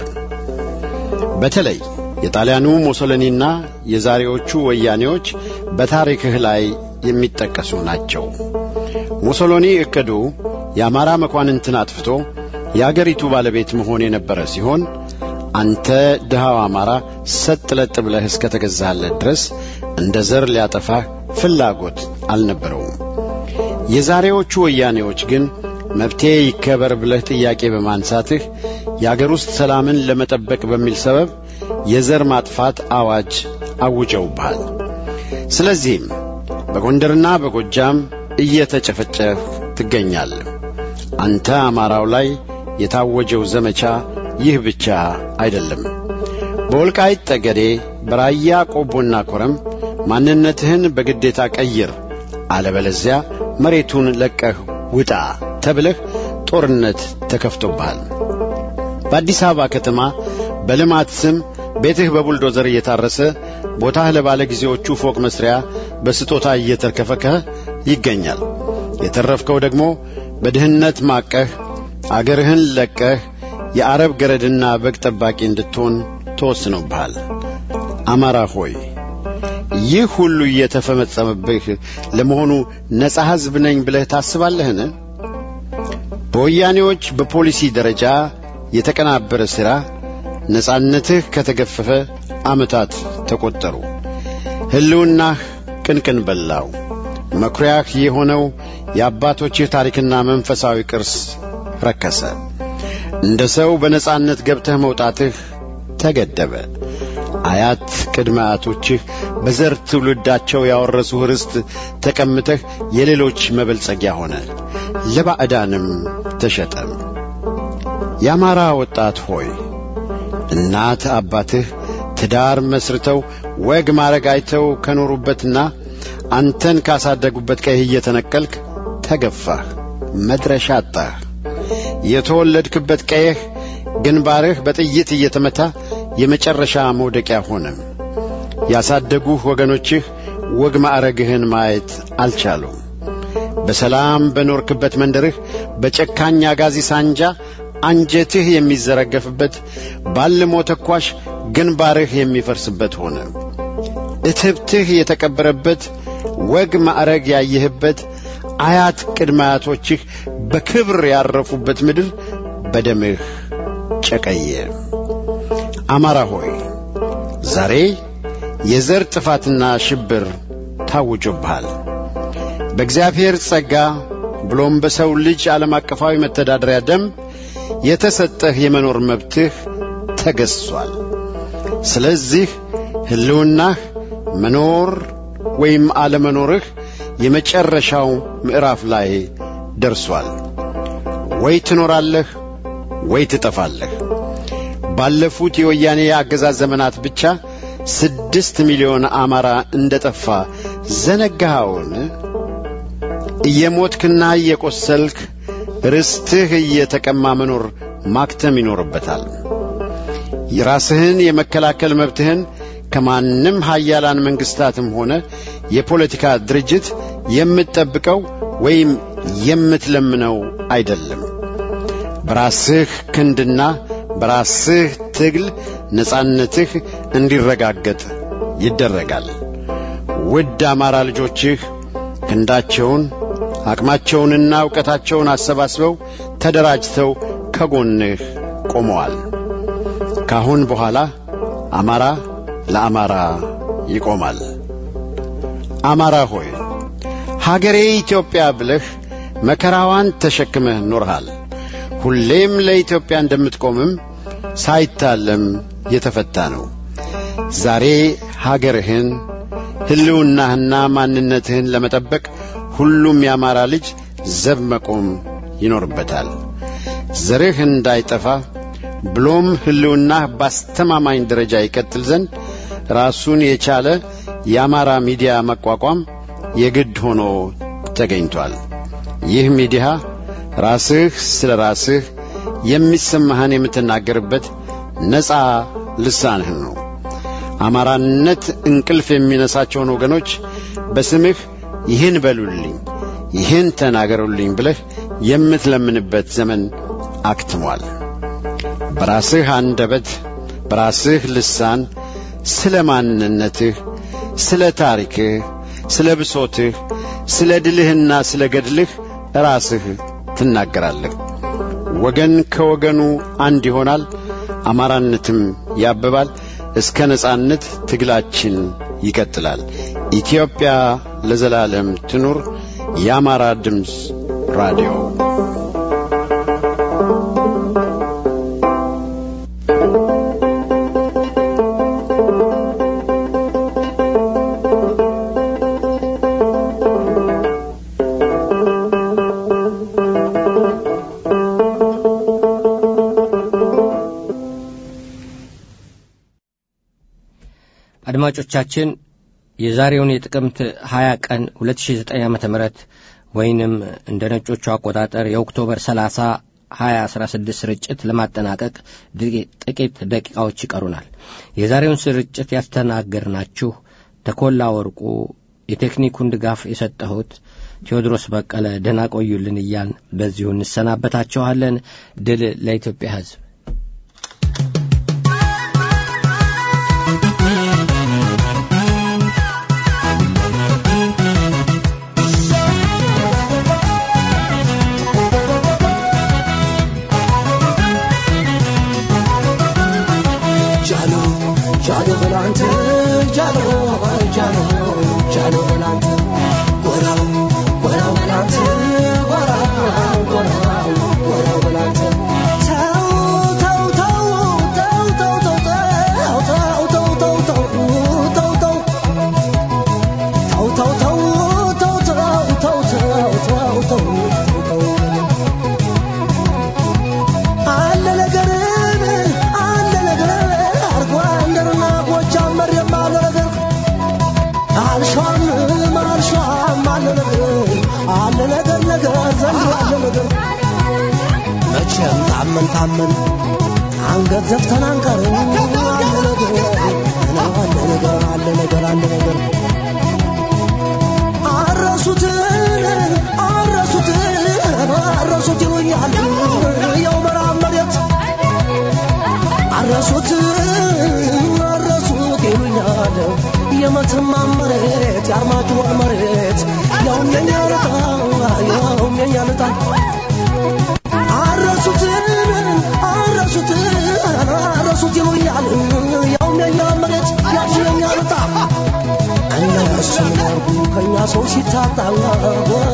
Speaker 9: በተለይ የጣሊያኑ ሞሶሎኒና የዛሬዎቹ ወያኔዎች በታሪክህ ላይ የሚጠቀሱ ናቸው። ሙሶሎኒ ዕቅዱ የአማራ መኳንንትን አጥፍቶ የአገሪቱ ባለቤት መሆን የነበረ ሲሆን አንተ ድሃው አማራ ሰጥ ለጥ ብለህ እስከ ተገዛህለት ድረስ እንደ ዘር ሊያጠፋህ ፍላጎት አልነበረውም። የዛሬዎቹ ወያኔዎች ግን መብቴ ይከበር ብለህ ጥያቄ በማንሳትህ የአገር ውስጥ ሰላምን ለመጠበቅ በሚል ሰበብ የዘር ማጥፋት አዋጅ አውጀውብሃል። ስለዚህም በጎንደርና በጎጃም እየተጨፈጨፍ ትገኛለህ። አንተ አማራው ላይ የታወጀው ዘመቻ ይህ ብቻ አይደለም። በወልቃይት ጠገዴ፣ በራያ ቆቦና ኮረም ማንነትህን በግዴታ ቀይር፣ አለበለዚያ መሬቱን ለቀህ ውጣ ተብለህ ጦርነት ተከፍቶብሃል። በአዲስ አበባ ከተማ በልማት ስም ቤትህ በቡልዶዘር እየታረሰ ቦታህ ለባለ ጊዜዎቹ ፎቅ መስሪያ በስጦታ እየተርከፈከህ ይገኛል። የተረፍከው ደግሞ በድህነት ማቀህ አገርህን ለቀህ የአረብ ገረድና በግ ጠባቂ እንድትሆን ተወስኖብሃል። አማራ ሆይ ይህ ሁሉ እየተፈጸመብህ ለመሆኑ ነጻ ሕዝብ ነኝ ብለህ ታስባለህን? በወያኔዎች በፖሊሲ ደረጃ የተቀናበረ ሥራ ነጻነትህ ከተገፈፈ ዓመታት ተቈጠሩ። ሕልውናህ ቅንቅን በላው። መኩሪያህ የሆነው የአባቶችህ ታሪክና መንፈሳዊ ቅርስ ረከሰ። እንደ ሰው በነጻነት ገብተህ መውጣትህ ተገደበ። አያት ቅድመ አያቶችህ በዘር ትውልዳቸው ያወረሱህ ርስት ተቀምተህ የሌሎች መበልጸጊያ ሆነ፣ ለባዕዳንም ተሸጠ። የአማራ ወጣት ሆይ እናት አባትህ ትዳር መስርተው ወግ ማረግ አይተው ከኖሩበትና አንተን ካሳደጉበት ቀይህ እየተነቀልክ ተገፋህ፣ መድረሻ አጣህ። የተወለድክበት ቀይህ ግንባርህ በጥይት እየተመታ የመጨረሻ መውደቂያ ሆነ። ያሳደጉህ ወገኖችህ ወግ ማዕረግህን ማየት አልቻሉም። በሰላም በኖርክበት መንደርህ በጨካኝ አጋዚ ሳንጃ አንጀትህ የሚዘረገፍበት ባልሞ ተኳሽ ግንባርህ የሚፈርስበት ሆነ። እትብትህ የተቀበረበት ወግ ማዕረግ ያየህበት አያት ቅድመ አያቶችህ በክብር ያረፉበት ምድር በደምህ ጨቀየ። አማራ ሆይ ዛሬ የዘር ጥፋትና ሽብር ታውጆብሃል። በእግዚአብሔር ጸጋ ብሎም በሰው ልጅ ዓለም አቀፋዊ መተዳደሪያ ደንብ የተሰጠህ የመኖር መብትህ ተገዝሷል። ስለዚህ ሕልውናህ መኖር ወይም አለመኖርህ የመጨረሻው ምዕራፍ ላይ ደርሷል። ወይ ትኖራለህ ወይ ትጠፋለህ። ባለፉት የወያኔ የአገዛዝ ዘመናት ብቻ ስድስት ሚሊዮን አማራ እንደ ጠፋ ዘነጋኸውን? እየሞትክና እየቈሰልክ ርስትህ እየተቀማ መኖር ማክተም ይኖርበታል። የራስህን የመከላከል መብትህን ከማንም ሀያላን መንግሥታትም ሆነ የፖለቲካ ድርጅት የምትጠብቀው ወይም የምትለምነው አይደለም። በራስህ ክንድና በራስህ ትግል ነጻነትህ እንዲረጋገጥ ይደረጋል። ውድ አማራ ልጆችህ ክንዳቸውን አቅማቸውንና ዕውቀታቸውን አሰባስበው ተደራጅተው ከጎንህ ቆመዋል። ካሁን በኋላ አማራ ለአማራ ይቆማል። አማራ ሆይ ሀገሬ ኢትዮጵያ ብለህ መከራዋን ተሸክመህ ኖርሃል። ሁሌም ለኢትዮጵያ እንደምትቆምም ሳይታለም የተፈታ ነው። ዛሬ ሀገርህን ሕልውናህና ማንነትህን ለመጠበቅ ሁሉም የአማራ ልጅ ዘብ መቆም ይኖርበታል። ዘርህ እንዳይጠፋ ብሎም ሕልውናህ ባስተማማኝ ደረጃ ይቀጥል ዘንድ ራሱን የቻለ የአማራ ሚዲያ መቋቋም የግድ ሆኖ ተገኝቷል። ይህ ሚዲያ ራስህ ስለ ራስህ የሚሰማህን የምትናገርበት ነፃ ልሳንህ ነው። አማራነት እንቅልፍ የሚነሳቸውን ወገኖች በስምህ ይህን በሉልኝ፣ ይህን ተናገሩልኝ ብለህ የምትለምንበት ዘመን አክትሟል። በራስህ አንደበት በራስህ ልሳን ስለ ማንነትህ፣ ስለ ታሪክህ፣ ስለ ብሶትህ፣ ስለ ድልህና ስለ ገድልህ ራስህ ትናገራለህ። ወገን ከወገኑ አንድ ይሆናል፣ አማራነትም ያብባል። እስከ ነጻነት ትግላችን ይቀጥላል። ኢትዮጵያ ለዘላለም ትኑር። የአማራ ድምፅ ራዲዮ
Speaker 1: አድማጮቻችን የዛሬውን የጥቅምት 20 ቀን 2009 ዓ ም ወይንም እንደ ነጮቹ አቆጣጠር የኦክቶበር 30 2016 ስርጭት ለማጠናቀቅ ጥቂት ደቂቃዎች ይቀሩናል። የዛሬውን ስርጭት ያስተናገርናችሁ ተኮላ ወርቁ፣ የቴክኒኩን ድጋፍ የሰጠሁት ቴዎድሮስ በቀለ፣ ደህና ቆዩልን እያልን በዚሁ እንሰናበታችኋለን። ድል ለኢትዮጵያ ሕዝብ።
Speaker 10: መቼም ታመን ታመን አንገት ዘፍተን አንቀርም። አለ ነገር አለ ነገር አለ ነገር አለ ነገር አረሱትን አረሱትን አረሱት ይሉኛል ያው መራብ መሬት አረሱት አረሱት ይሉኛል የመተማ መሬት የአርማጭሆን መሬት ያውም የኛ ልጣ ያውም የኛ ልጣ አረሱትን አረሱትን አረሱት ይሉኛል ያውም የኛ መሬት ያውም የኛ ልጣ እነሱ ያርጉ ከኛ ሰው ሲታጣ